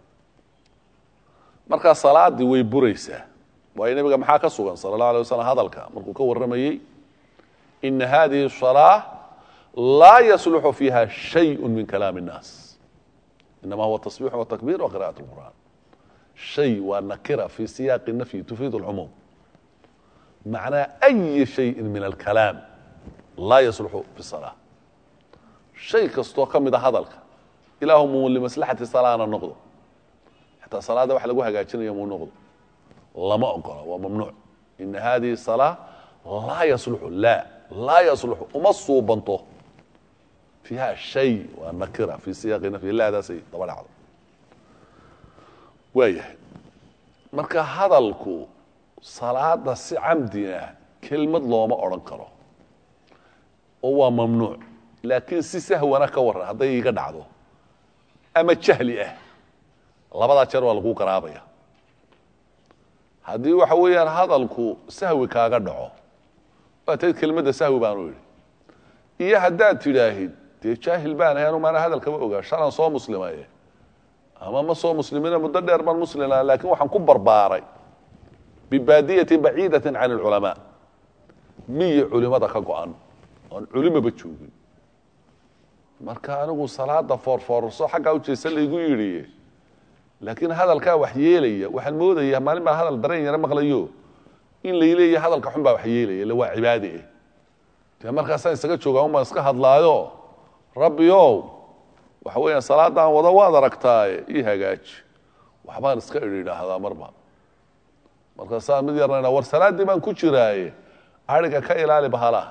markaa salaaddii way buraysaa waayo nebiga maxaa ka sugan sala allahu alay waslam hadalka markuu ka warramayey ina hadihi salaa laa yasluxu fiiha shayءu min kalaami الnaas inama huwa tasbixu watakbir wa qira'at اlqur'an shay waa nakira fi siyaaqi nafyi tufiid اlcumuum macnaa أyi shayi min alkalaam laa yasluxu fi الsalaa shay kastoo ka mida hadalka ilaahum limaslaxati salaana noqdo xataa salaada wax lagu hagaajinayo muu noqdo lama ogola waa mamnuuc ina hadihi salaa laa yasluxu la laa yasluxu uma suubanto fiiha shay waa nakira fi siyaaqi nafyi laadaasay daba dhacdo waayahay marka hadalku salaada si camdina kelmad looma odhan karo oo waa mamnuuc laakiin si sahwana ka warran hadday iga dhacdo ama jahli ah labadaa jeer waa lagu garaabaya haddii waxa weeyaan hadalku sahwi kaaga dhaco waa tayd kelmadda sahwi baanu idhi iyo haddaad tidhaahid dee jaahil baan ahay anu maana hadalkama ogaa shalan soo muslimaye ama ma soo muslimina muddo dheer baan muslima laakiin waxaan ku barbaaray bibaadiyatin baciidatin can alculamaa miyi culimada ka go-an oon culimaba joogin marka anigu salaada foorfoorso xaggaa ujeesa laygu yidhi laakiin hadalkaa wax yeelaya waxaan moodaya maalin baa hadal dareen yaro maqlayo in layleeya hadalka xun baa wax yeelaya ille waa cibaade eh dee markaasaan isaga jooga un baan iska hadlaayo rabbiow waxa weeyaan salaadaan wada waad aragtaaye ii hagaaji waxbaan iska idhi idhaahdaa marba markaasaan mid yarna war salaaddii baan ku jiraaye ariga ka ilaali bahalaha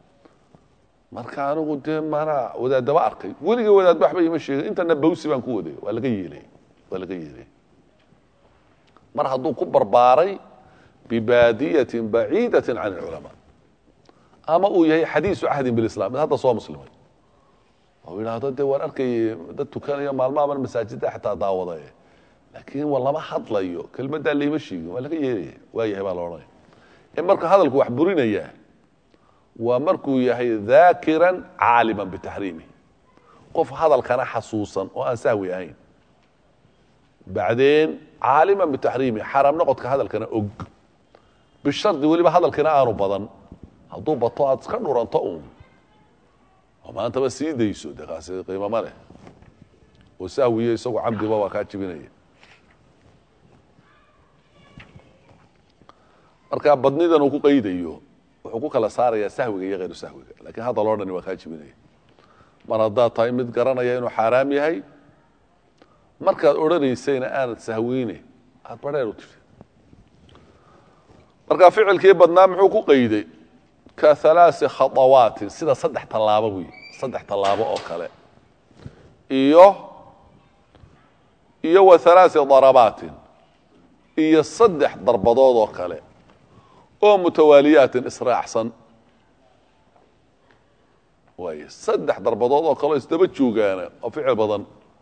marka anigu dee maanaa wadaadaba arkay weligay wadaadba waxba ima sheegin intana bawsi baan ku waday waa laga yeelay waa laga yeelay mar hadduu ku barbaaray bibaadiyatin baciidatin can alculamaa ama uu yahay xadiisu cahdin bilislam mid hadda soo muslimay oo yidhaahdo dee waan arkayay dad tukanayo maalmahaban masaajidda xataa daawadaye laakiin wa lama hadlayo kelmaddaa layma sheegin waa laga yeelaya waa yahay baa la odhanaya ee marka hadalku wax burinaya waa markuu yahay daakiran caaliman bitaxriimi qof hadalkana xasuusan oo aan sahwi ahayn bacdeen caaliman bitaxriimi xaaraam noqodka hadalkana og bishardi weliba hadalkina aanu badan hadduu bato aad iska dhuranto uun oo maantaba sii dayso dee kaasi qiimama leh oo sahwiyo isagoo camdiba waa kaa jibinaya marka badnidan uu ku qaydayo wuxuu ku kala saarayaa sahwiga iyo hayru sahwiga lakiin hadal oo dhani waa kaa jibinaya mar haddaad tahay mid garanaya inuu xaaraam yahay markaad odhanaysayna aanad sahweyne aad badheer u tirti marka ficilkii badnaa muxuu ku qayday ka halaasi khaawaatin sida saddex tallaabo buy saddex tallaabo oo kale iyo iyo wa halaasi darabaatin iyo saddex darbadood oo kale oo mutawaaliyaatin israacsan waay saddex darbadood oo kaleo isdaba joogaana oo ficil badan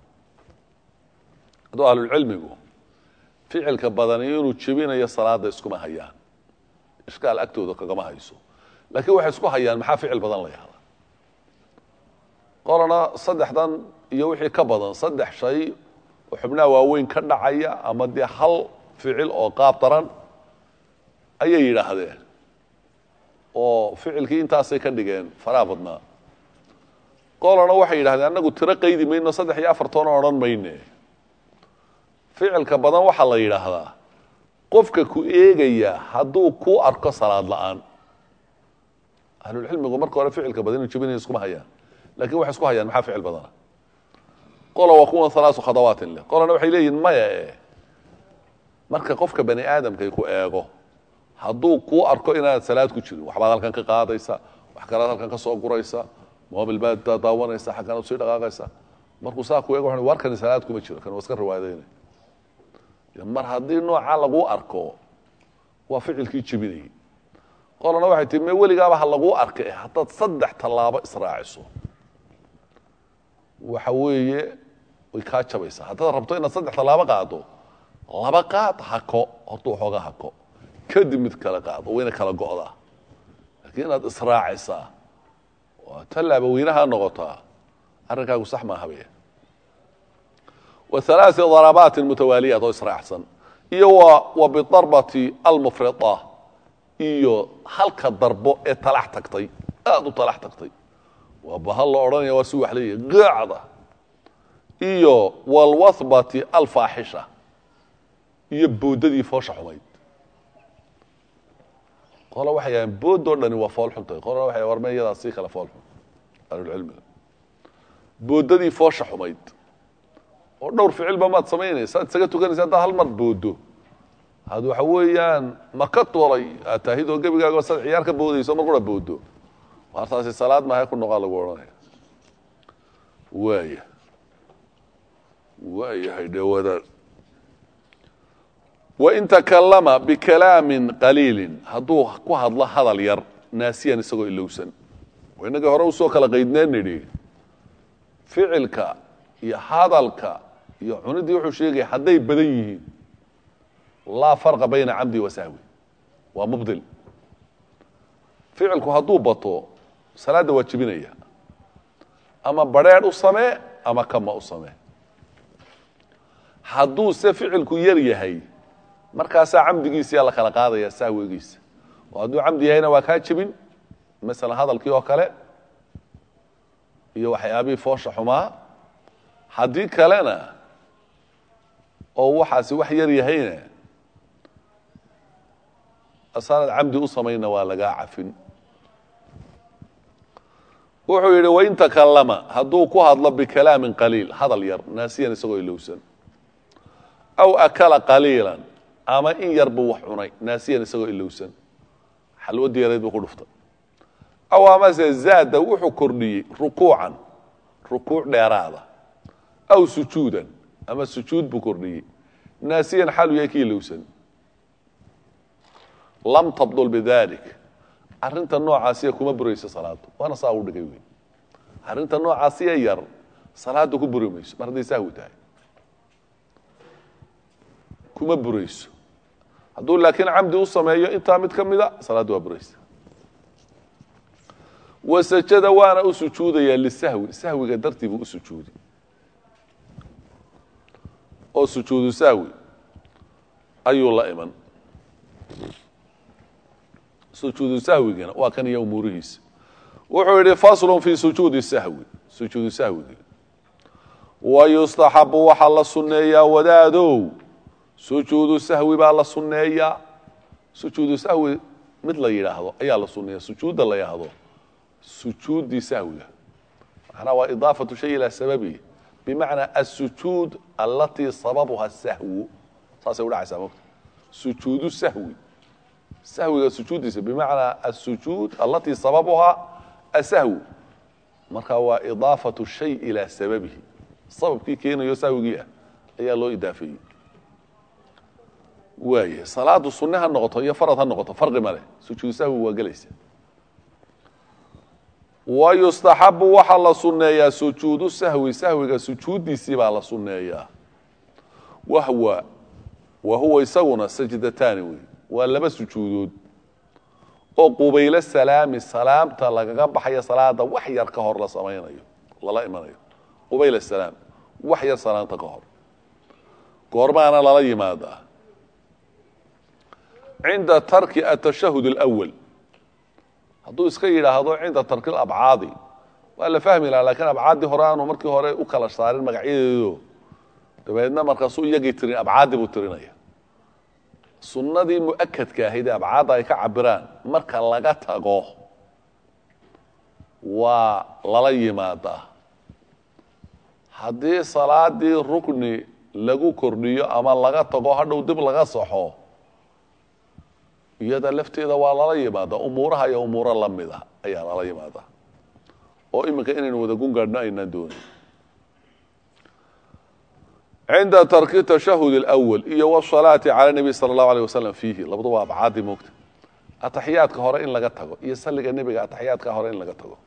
hadduu ahlulcilmigu ficilka badani inuu jebinayo salaada iskuma hayaan ishkaal agtooda kagama hayso laakiin waxay isku hayaan maxaa ficil badan la yahda qolana saddexdan iyo wixii ka badan saddex shay oo xubnaha waaweyn ka dhacaya ama dee hal ficil oo qaab daran ayay yidhaahdeen oo ficilkii intaasay ka dhigeen faraha badnaa qolana waxay yidhahdeen annagu tiro qaydi mayno saddex iyo afartoona odhan mayne ficilka badan waxaa la yidhaahdaa qofka ku eegaya hadduu ku arko salaad la-aan ahlulcilmigu marka hore ficilka badan inu jebinaya iskuma hayaan lakin waxay isku hayaan maxaa ficil badana qola waa kuwan halaasu khadawaatin leh qolana waxay leeyihin maya e marka qofka bani aadamkay ku eego hadduu kuu arko inaanad salaad ku jirin waxbaad halkan ka qaadaysa wax kalaad halkan ka soo guraysa mobil baad daawanaysa xaggan usii dhaqaaqaysa markuu saa ku eego wa warkani salaad kuma jiro kan waa iska riwaayadayna mar haddii noocaa lagu arko waa ficilkii jebinayay qolana waxay tii me weligaaba ha laguu arkay haddaad saddex tallaabo israaciso waxa weeye way kaa jabaysaa haddaad rabto inaad saddex tallaabo qaado laba qaad hako horta waxooga hako kadib mid kale qaado wayna kala go'daa laakiin inaad israacisaa waa tallaaba weynaha noqotaa arrinkaagu sax maaha be وثلاث ضربات متوالية oo israacsan iyo wa bضarbة almfriطة iyo halka darbo ee talax tagtay aad u talax tagtay waa bahal la odhanaya waa si wax leeyahy gaacda iyo wاlwathbة alfaaxisha iyo boodadii foosha xumayd qola waxay yahaan boodoo dhani waa fool xuntay qolana waxay warme iyadaa sii kale fool xun ahlulcilmiga boodadii foosha xumayd oo dhowr ficilba maad samaynaysa ad isaga tukanaysa haddaad hal mar boodo had waxa weeyaan maka tolay aad taahidoo gebigaaga sad ciyaar ka boodayso mar qura boodo waartaasi salaad mahay ku noqaa lagu odhanaya waaya waayahay dhawada wain takalama bikalaamin qaliilin hadduu ku hadlo hadal yar naasiyan isagoo ilowsan inagii hore usoo kala qaydneen nidhi ficilka iyo hadalka iyo cuniddii wuxuu sheegaya hadday badan yihiin laa farqa bayna camdi wa sahwi waa mubdil ficilku hadduu bato salaadda waa jebinaya ama badrheedh u samee ama kama u samee hadduu se ficilku yar yahay markaasaa camdigiisiyaa la kala qaadaya sahwigiisa oo hadduu camdi yahayna waa kaa jebin masalan hadalkii oo kale iyo waxyaabihii foosha xumaa haddii kalena oo waxaasi wax yar yahayna asaanad camdi u samayna waa lagaa cafin wuxuu yidhi wain takalama hadduu ku hadlo bikalaamin qaliil hadal yar naasiyan isagoo ilowsan aw akala qaliilan ama in yar buu wax cunay naasiyan isagoo ilowsan xalwadii yareyd buu ku dhuftay aw amase zaada wuxuu kordhiyey rukuucan rukuuc dheeraada aw sujuudan ama sujuud buu kordhiyey naasiyan xalu yahay ki ilowsan lam tabdul bidalik arrinta noocaasiya kuma burayso salaaddu waana saa u dhigay wey arrinta noocaasiya yar salaadda ku buri mayso mar hadday sahwi tahay kuma burayso hadduu laakiin camdi u sameeyo intaa mid ka mida salaadda waa buraysa wasajada waana u sujuudayaa lisahwi sahwiga dartii buu u sujuudi oo sujuudu sahwi ayuu la iman sujuudu sahwigana waa kan iyo umuurihiisa wuxuu yidhi faslun fi sujuudi sahwi sujuudu sahwigi wa yustaxabu waxaa la sunneeyaa wadaadow sujuudu sahwi baa la sunneeyaa sujuudu sahwi mid la yidhaahdo ayaa la sunneeya sujuudda la yidhaahdo sujuuddii sahwiga macnaa waa idaafatu shay ilaa sababihi bimacnaa asujuud alatii sababuha sahwu saasay udhacaysaa mogta sujuudu sahwi sahwiga sujuuddiisa bimacnaa asujuud alatii sababuha asahwu marka waa idaafatu shay ilaa sababihi sababkii keenayo sahwigii ah ayaa loo idaafeeyey waaya salaadu sunne ha noqoto iyo farad ha noqoto farqi ma leh sujuudu sahwi waa gelaysa wa yustaxabu waxaa la sunneeyaa sujuudu sahwi sahwiga sujuuddiisii baa la sunneeyaa wahwa wa huwa isaguna sajdataani wey waa laba sujuudood oo qubaylo salaami salaamta lagaga baxayo salaada wax yar ka hor la samaynayo lala imanayo qubayl salaam wax yar salaanta ka hor goormaana lala yimaadaa cinda tarki atashahud alawal hadduu iska yidhaahdo cinda tarkil abcaadi waa la fahmi laha lakiin abcaaddii hore aanu markii hore u kala saarin magacyadeedo dabeedna markaasuu iyagii tirin abcaaddi buu tirinaya sunnadii mu'akadka ahayd ee abcaadda ay ka cabiraan marka laga tago waa lala yimaadaa haddii salaadii rukni lagu kordhiyo ama laga tago hadhow dib laga saxo iyada lafteeda waa lala yimaada umuuraha iyo umuuro lamida ayaa lala yimaada oo iminka inaynu wada gungaadhno aynaan doonin cinda tarki tashahud اlأwal iyo wsalaati cala nebi sala اllahu alيه wasalam fiihi labaduba abcaadii moogta ataxiyaadka hore in laga tago iyo saliga nebiga ataxiyaadka hore in laga tago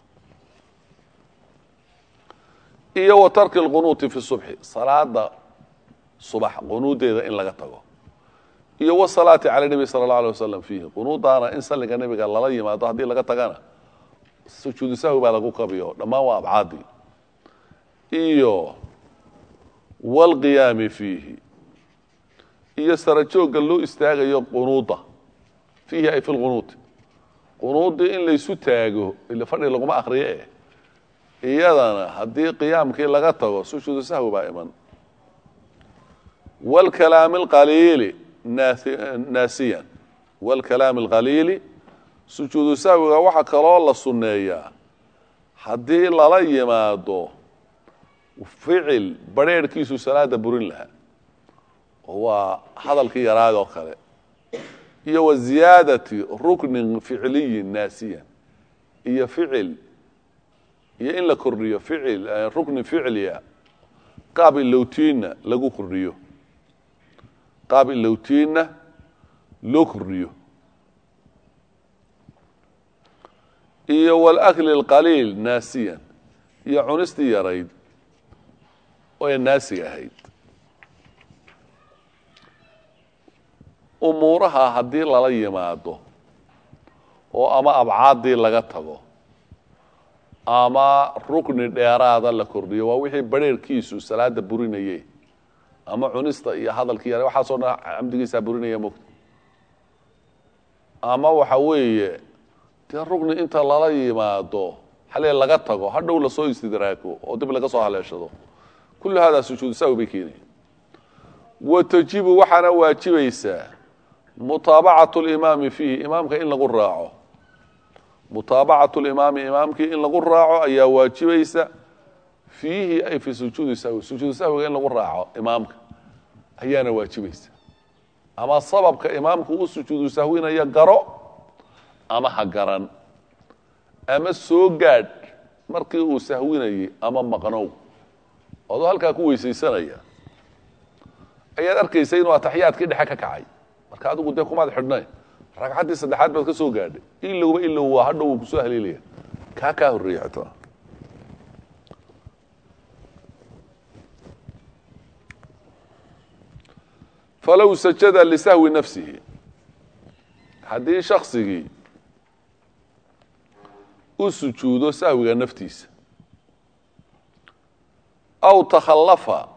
iyo wa tarki اlqunuuti fi subxi salaada subax qunuudeeda in laga tago iyo wsalaati cala nebi sala اllahu alيه wasalam fiihi qunuudaana in saliga nebiga lala yimaado haddii laga tagana sujuudu sahwi baa lagu qabiyo dhammaan waa abcaadii iyo wاlqiyaami fiihi iyo sara joogga loo istaagayo qunuuda fiihi ay fi lqunuud qunuudii in laysu taago ila fadhi laguma akriyo eh iyadana haddii qiyaamkii laga tago sujuudu sahwi baa iman wاlkalaami اlqaliili naasiyan wاlkalaami اlqaliili sujuudu sahwiga waxaa kaloo la sunneeyaa haddii lala yimaado ficil barheerhkiisu salaada burin lahaa oo waa hadalkii yaraad oo kale iyo wa ziyaadati ruknin ficliyin naasiyan iyo ficil iyo in la kordhiyo ficil rukni ficliya qaab ilowtiinna lagu kordhiyo qaab ilowtiinna loo kordhiyo iyo wاlakli اlqaliil naasiyan iyo cunistii yarayd oo ee naasiga ahayd umuuraha haddii lala yimaado oo ama abcaaddii laga tago ama rukni dheeraada la kordhiyo waa wixii barheerkiisu salaada burinaye ama cunista iyo hadalkii yara waxaasoo dhan camdigiisaa burinaya mogta ama waxa weeye dee rukni inta lala yimaado xalee laga tago hadhow lasoo istidraako oo dib laga soo haleeshado kullu haadaa sujuudu sahwi bay keenaya wa tajibu waxaana waajibaysaa mutaabacatu limaami fiihi imaamka in lagu raaco mutaabacatu limaami imaamkii in lagu raaco ayaa waajibaysa fiihi ay fi sujuudi sahwi sujuudu sahwiga in lagu raaco imaamka ayaana waajibaysa ama sababka imaamku u sujuudu sahwinaya garo ama ha garan ama soo gaadh markii uu sahwinayay ama maqnow adoo halkaa ku weysaysanaya ayaad arkaysa inuu ataxiyaadkii dhexe ka kacay marka adigu dee kumaad xidhnayn ragcaddii saddexaad baad ka soo gaadhay ilowba ilow waa hadhow uu kusoo haleelaya kaa kaa horreeya xitaa falow sajada lisahwi nafsihi haddii shaksigii u sujuudo sahwiga naftiisa aw takhallafa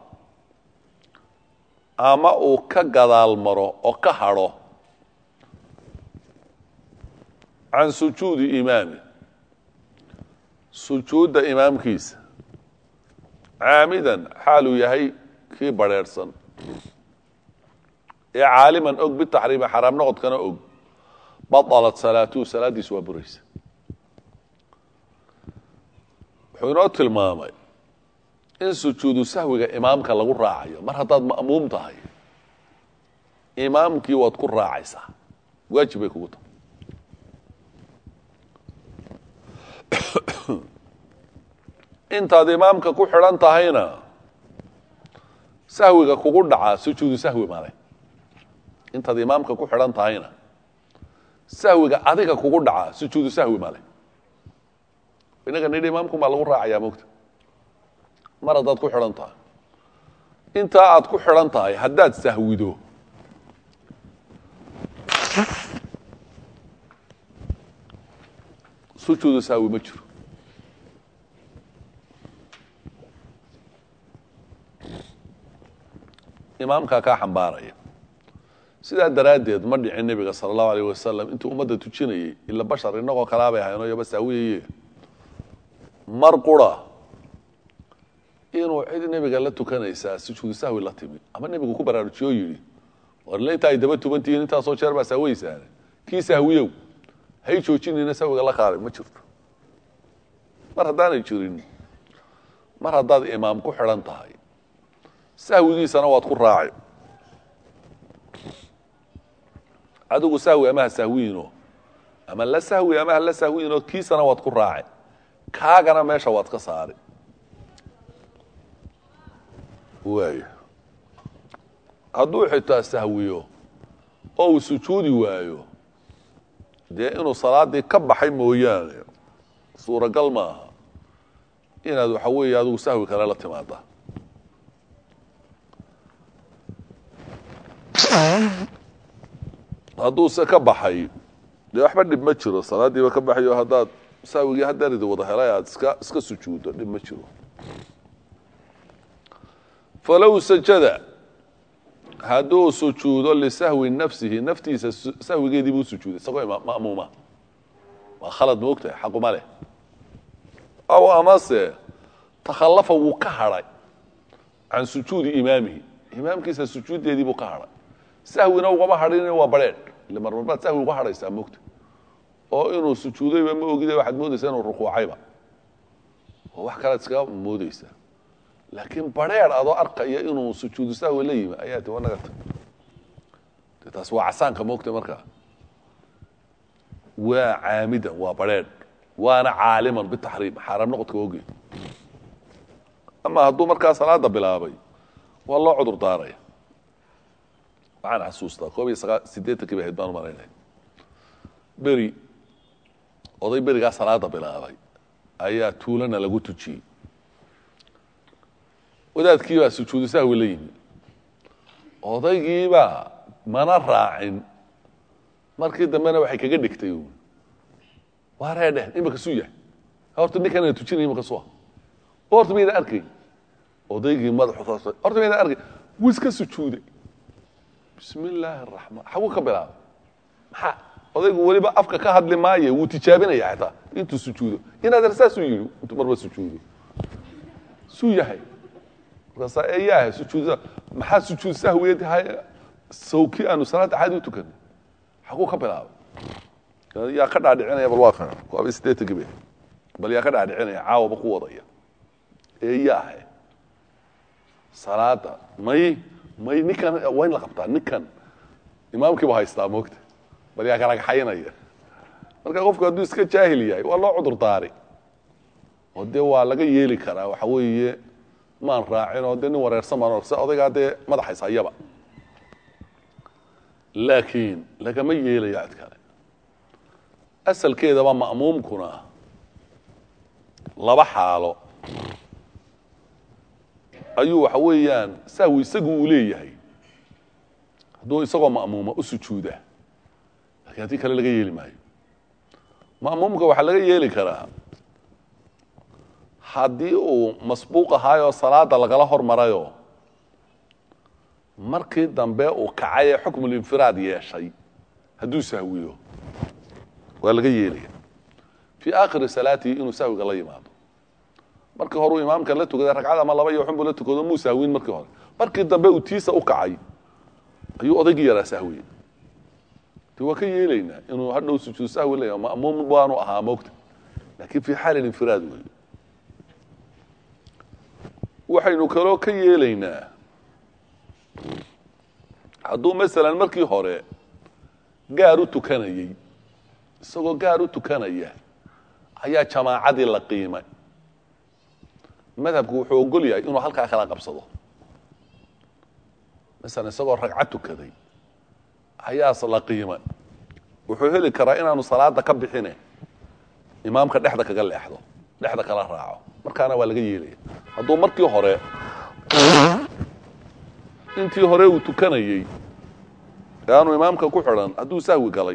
ama uu ka gadaal maro oo ka hadho can sujuudi imaami sujuudda imaamkiisa caamidan xaaluu yahay kii badrheerhsan ee caaliman og bitaxriimi xaraam noqodkana og badalat salaatuhu salaaddiisu waa buraysa wuxuu inoo tilmaamay in sujuudu sahwiga imaamka lagu raacayo mar haddaad ma'muum tahay imaamkii waad ku raacaysaa waajib bay kugu tahay intaad imaamka ku xidhan tahayna sahwiga kugu dhacaa sujuudu sahwi male intaad imaamka ku xidhan tahayna sahwiga adiga kugu dhacaa sujuudu sahwi male inaga nidhi imaamkun baa lagu raacayaa mogta mar haddaad ku xidhan tahay intaa aad ku xidhan tahay haddaad sahwido sujuudu sahwi ma jiro imaamkaa kaa xambaaraya sidaa daraaddeed ma dhicin nebiga sala allahu alayh wasalam intuu ummadda tujinayay ila bashar innagoo kalaa bay ahaynoo yaba saawiyaye mar qura inuu cid nebiga la tukanaysaa sujuudu sahwi la timi ama nebigu ku baraarujiyo yidhi warle inta ay daba tubantihiin intaasoo jeer baa saaweysaane kii sahwiyow hay joojinayna sahwiga la qaaday ma jirto mar haddaanay jirin mar haddaad imaam ku xidhan tahay sahwigiisana waad ku raaci adigu sahwi ama ha sahwiino ama la sahwi ama ha la sahwiino kiisana waad ku raaci kaagana meesha waad ka saari waaya hadduu xitaa sahwiyo oo uu sujuudi waayo dee inuu salaadii ka baxay mooyaane suuragal maaha inaad waxa weeye adigu sahwi kale la timaada hadduu se ka baxay dee waxba dhib ma jiro salaadiiba ka baxayo haddaad sahwigii hadaridi wada helay aada iska iska sujuuddo dhib ma jiro falow sajada hadduu sujuudo lisahwi nafsihi naftiisa sahwigeedii buu sujuuday isagoo ma'muuma waa khalad ma ogtahay xaquma leh aw amase takhallafa wuu ka hadhay can sujuudi imaamihi imaamkiisa sujuuddeedii buu ka hadhay sahwina ugama hadhin waa badrheedh ile marmarbaad sahwi uga hadhaysaa mogta oo inuu sujuudayba ma ogida waxaad moodaysaa inuu rukuucayba oo wax kalead iskaga moodeysaa laakiin badrheedh adoo arkaya inuu sujuudu sahwi la yimi ayaa ti wanaga ta de taas waa casaanka moogta markaa waa caamidan waa badrheedh waana caaliman bitaxriim xaaraam noqodka ogeed ama hadduu markaa salaada bilaabay waa loo cudur daaraya waxaan xasuustaa koob iyo sagaa siddeetankii ba ahayd baan umalaynaya beri oday berigaa salaada bilaabay ayaa tuulana lagu tujiyey wadaadkii baa sujuudu sahwi la yimi odaygiibaa mana raacin markii dambena waxay kaga dhigtay waa reedheh imika suu yahay horta ninkanana tujinaya imika sua horta mayna arkay odaygii madaxu saas horta mayna arkay wuu iska sujuuday bismi illaahi araxmaan xaguu ka bilaabay maxaa odaygu weliba afka ka hadli maaye wuu tijaabinaya xitaa intuu sujuudo inaad saasuu yidhi intuu marba sujuudo suu yahay markaasaa eeyaaha sujuud maxaa sujuud sahwiyeed sawkii aanu salaadda caadi u tukanay xaguu ka bilaabay yaa ka dhaadhicinaya bal waa kana waaba sideetankii be bal yaa ka dhaadhicinaya caawaba ku wadaya eeyaahe salaada may may ninkan waa in la qabtaa ninkan imaamkiiba haystaa moogta bal yaa kalagaxaynaya marka qofku hadduu iska jaahil yahay waa loo cudur daari oo dee waa laga yeeli karaa waxa weeye maan raacin oo dee nin wareersan baan orsa odaygaa dee madaxays hayaba laakiin lagama yeelaya cid kale asalkeedaba ma'muumkuna laba xaalo ayuu waxa weeyaan sahwi isagu uu leeyahay hadduu isagoo ma'muuma u sujuuda lakiin haddii kale laga yeeli maayo ma'muumka waxaa laga yeeli karaa haddii uu masbuuq ahaayoo salaada lagala hormarayoo markii dambe uu kacay ee xukmulinfiraad yeeshay hadduu sahwiyo waa laga yeelaya fii aakhiri salaatihi inuu sahwiga la yimaado markii hore uu imaamkan la tukaday ragcad ama laba iyo xunbuu la tukado muu sahwin markii hore markii dambe uu tiisa u kacay ayuu odaygii yaraa sahwiyey de waa ka yeelaynaa inuu hadhow sujuud sahwi laya ma'muum baanu ahaa moogta laakiin fii xaali infiraad wey waxaynu kaloo ka yeelaynaa hadduu masalan markii hore gaar u tukanayey isagoo gaar u tukanaya ayaa jamaacadii la qiimay madhabku wuxuu ogol yahay inuu halkaa kala qabsado masalan isagoo ragcad tukaday ayaas la qiimay wuxuu heli karaa inaanu salaada ka bixine imaamka dhexda kaga leexdo dhexda kala raaco markaana waa laga yeelaya hadduu markii hore intii hore uu tukanayey ee aanu imaamka ku xidhan hadduu sahwi galay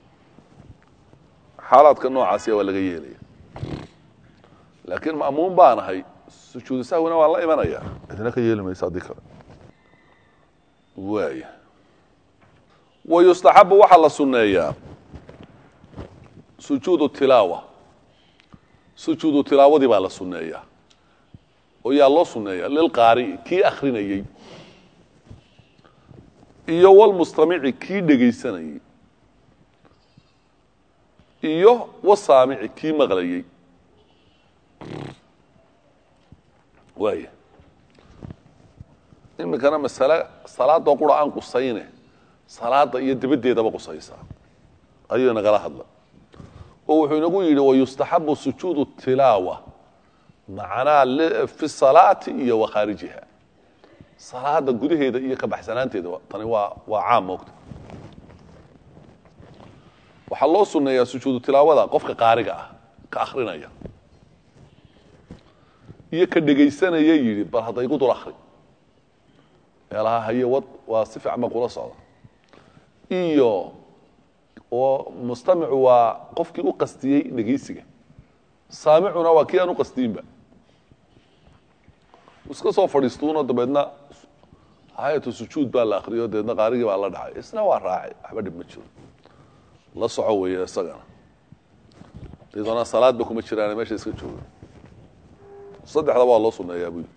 xaalaadka noocaasiya waa laga yeelaya laakiin ma'muum baan ahay sujuudu sahwina waan la imanaya cidina ka yeeli maysa haddii kale waaya wa yustaxabu waxaa la sunneeyaa sujuudu tilaawa sujuudu tilaawadii baa la sunneeyaa oo yaa loo sunneeyaa lilqaari'i kii akrinayey iyo walmustamici kii dhegaysanayey iyo wasaamici kii maqlayey waaya iminkana masale salaadoo qura aan qusayne salaada iyo dabaddeedaba qusaysaa ayuu inagala hadla oo wuxuu inagu yidhi wayustaxabu sujuudu tilaawa macnaa fi salaati iyo wa khaarijiha salaada gudaheeda iyo ka baxsanaanteeda tani waa waa caam moogta waxaa loo sunneeyaa sujuudu tilaawada qofka qaariga ah ka akrinaya iyo ka dhegaysanaya yidhi bal hadda igu dul akri meelaha haye wad waa si fiican ba kula socda iyo oo mustamicu waa qofkii u qastiyey dhegaysiga saamicuna waa kii aan u qastiyinba iska soo fadhiistuuno dabeedna hayatu sujuud baa la akriyo dabeedna qaarigii baa la dhacay isna waa raacay waxba dhib ma jiro la soco weeye isagana dadoona salaadba kuma jiraan meesha iska jooga saddexda waa loo sunneeyaa buu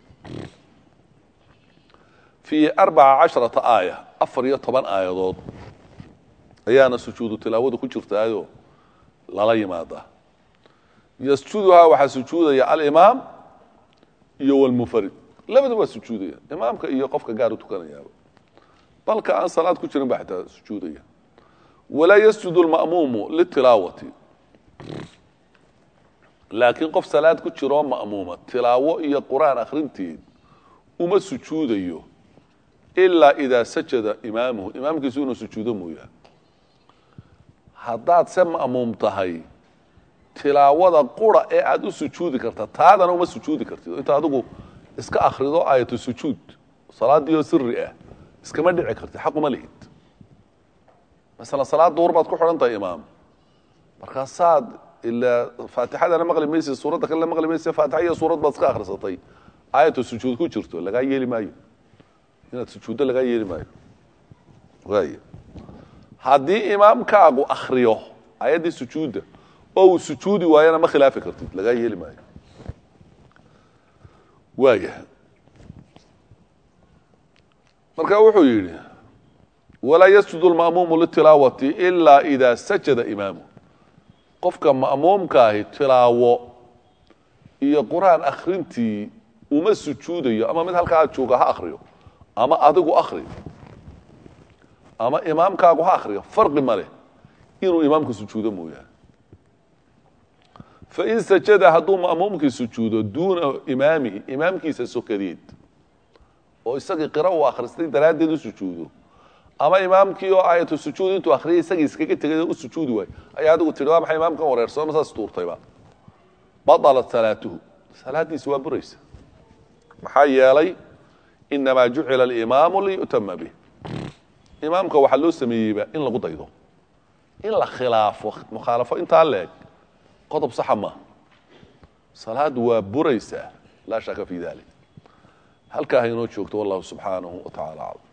fii arbaca casharata aaya afar iyo toban aayadood ayaana sujuudu tilaawadu ku jirtaayo lala yimaadaa yasjuduhaa waxaa sujuudaya alimaam iyo walmunfarid labada waa sujuudaya imaamka iyo qofka gaar u tukanayaaba balka aan salaad ku jirin ba xitaa sujuudaya walaa yasjudu lma'muumu litilaawati laakiin qof salaad ku jiroo ma'muuma tilaawo iyo qur-aan akhrinteed uma sujuudayo ilaa idaa sajada imaamuhu imaamkiisu inuu sujuudo mooyaa haddaad se ma'muum tahay tilaawada qura ee aada u sujuudi karta taadana uma sujuudi kartid inta adigu iska akrido aayatu sujuud salaadii oo siri ah iskama dhici kartid xaquma lihid masalan salaad duhur baad ku xidhan tahay imaam markaasaad ilaa faatixadana maqli maysid suuradda kalena maqli maysid faatixa iyo suurad baad iska akhrisatay aayatu sujuud ku jirto lagaa yeeli maayo inaad sujuuddo lagaa yeeli maayo waay haddii imaamkaagu akriyo aayaddii sujuudda oo uu sujuudi waayana ma khilaafi kartid lagaa yeeli maayo waaya marka wuxuu yidhi walaa yasjudu lma'muumu litilaawati ilaa idaa sajada imaamu qofka ma'muumka ahi tilaawo iyo qur-aan akhrintii uma sujuudayo ama mid halkaa jooga ha akriyo ama adigu akri ama imaamkaagu ha akriyo farqi ma leh inuu imaamku sujuudo mooyaane fain sajada hadduu ma'muumkii sujuudo duuna imaamihi imaamkiisa sokadeed oo isagii qira uu akhristay daraaddeed u sujuudo ama imaamkii oo aayatu sujuud intuu akhriyay isagii iskaga tegay u sujuudi waayo ayaa adigu tihi waa maxay imaamkan wareersan ma saas tuurtayba badalat salaatuhu salaaddiisi waa buraysa maxaa yeelay inamaa jucila alimaamu liyu'tama bih imaamka waxaa loo sameeyeyba in lagu daydo in la khilaafo mukhaalafo intaa leeg qodob saxa maaha salaadu waa buraysaa laa shaka fi dalik halkaa ha inoo joogto wallahu subxaanahu wa tacala aclam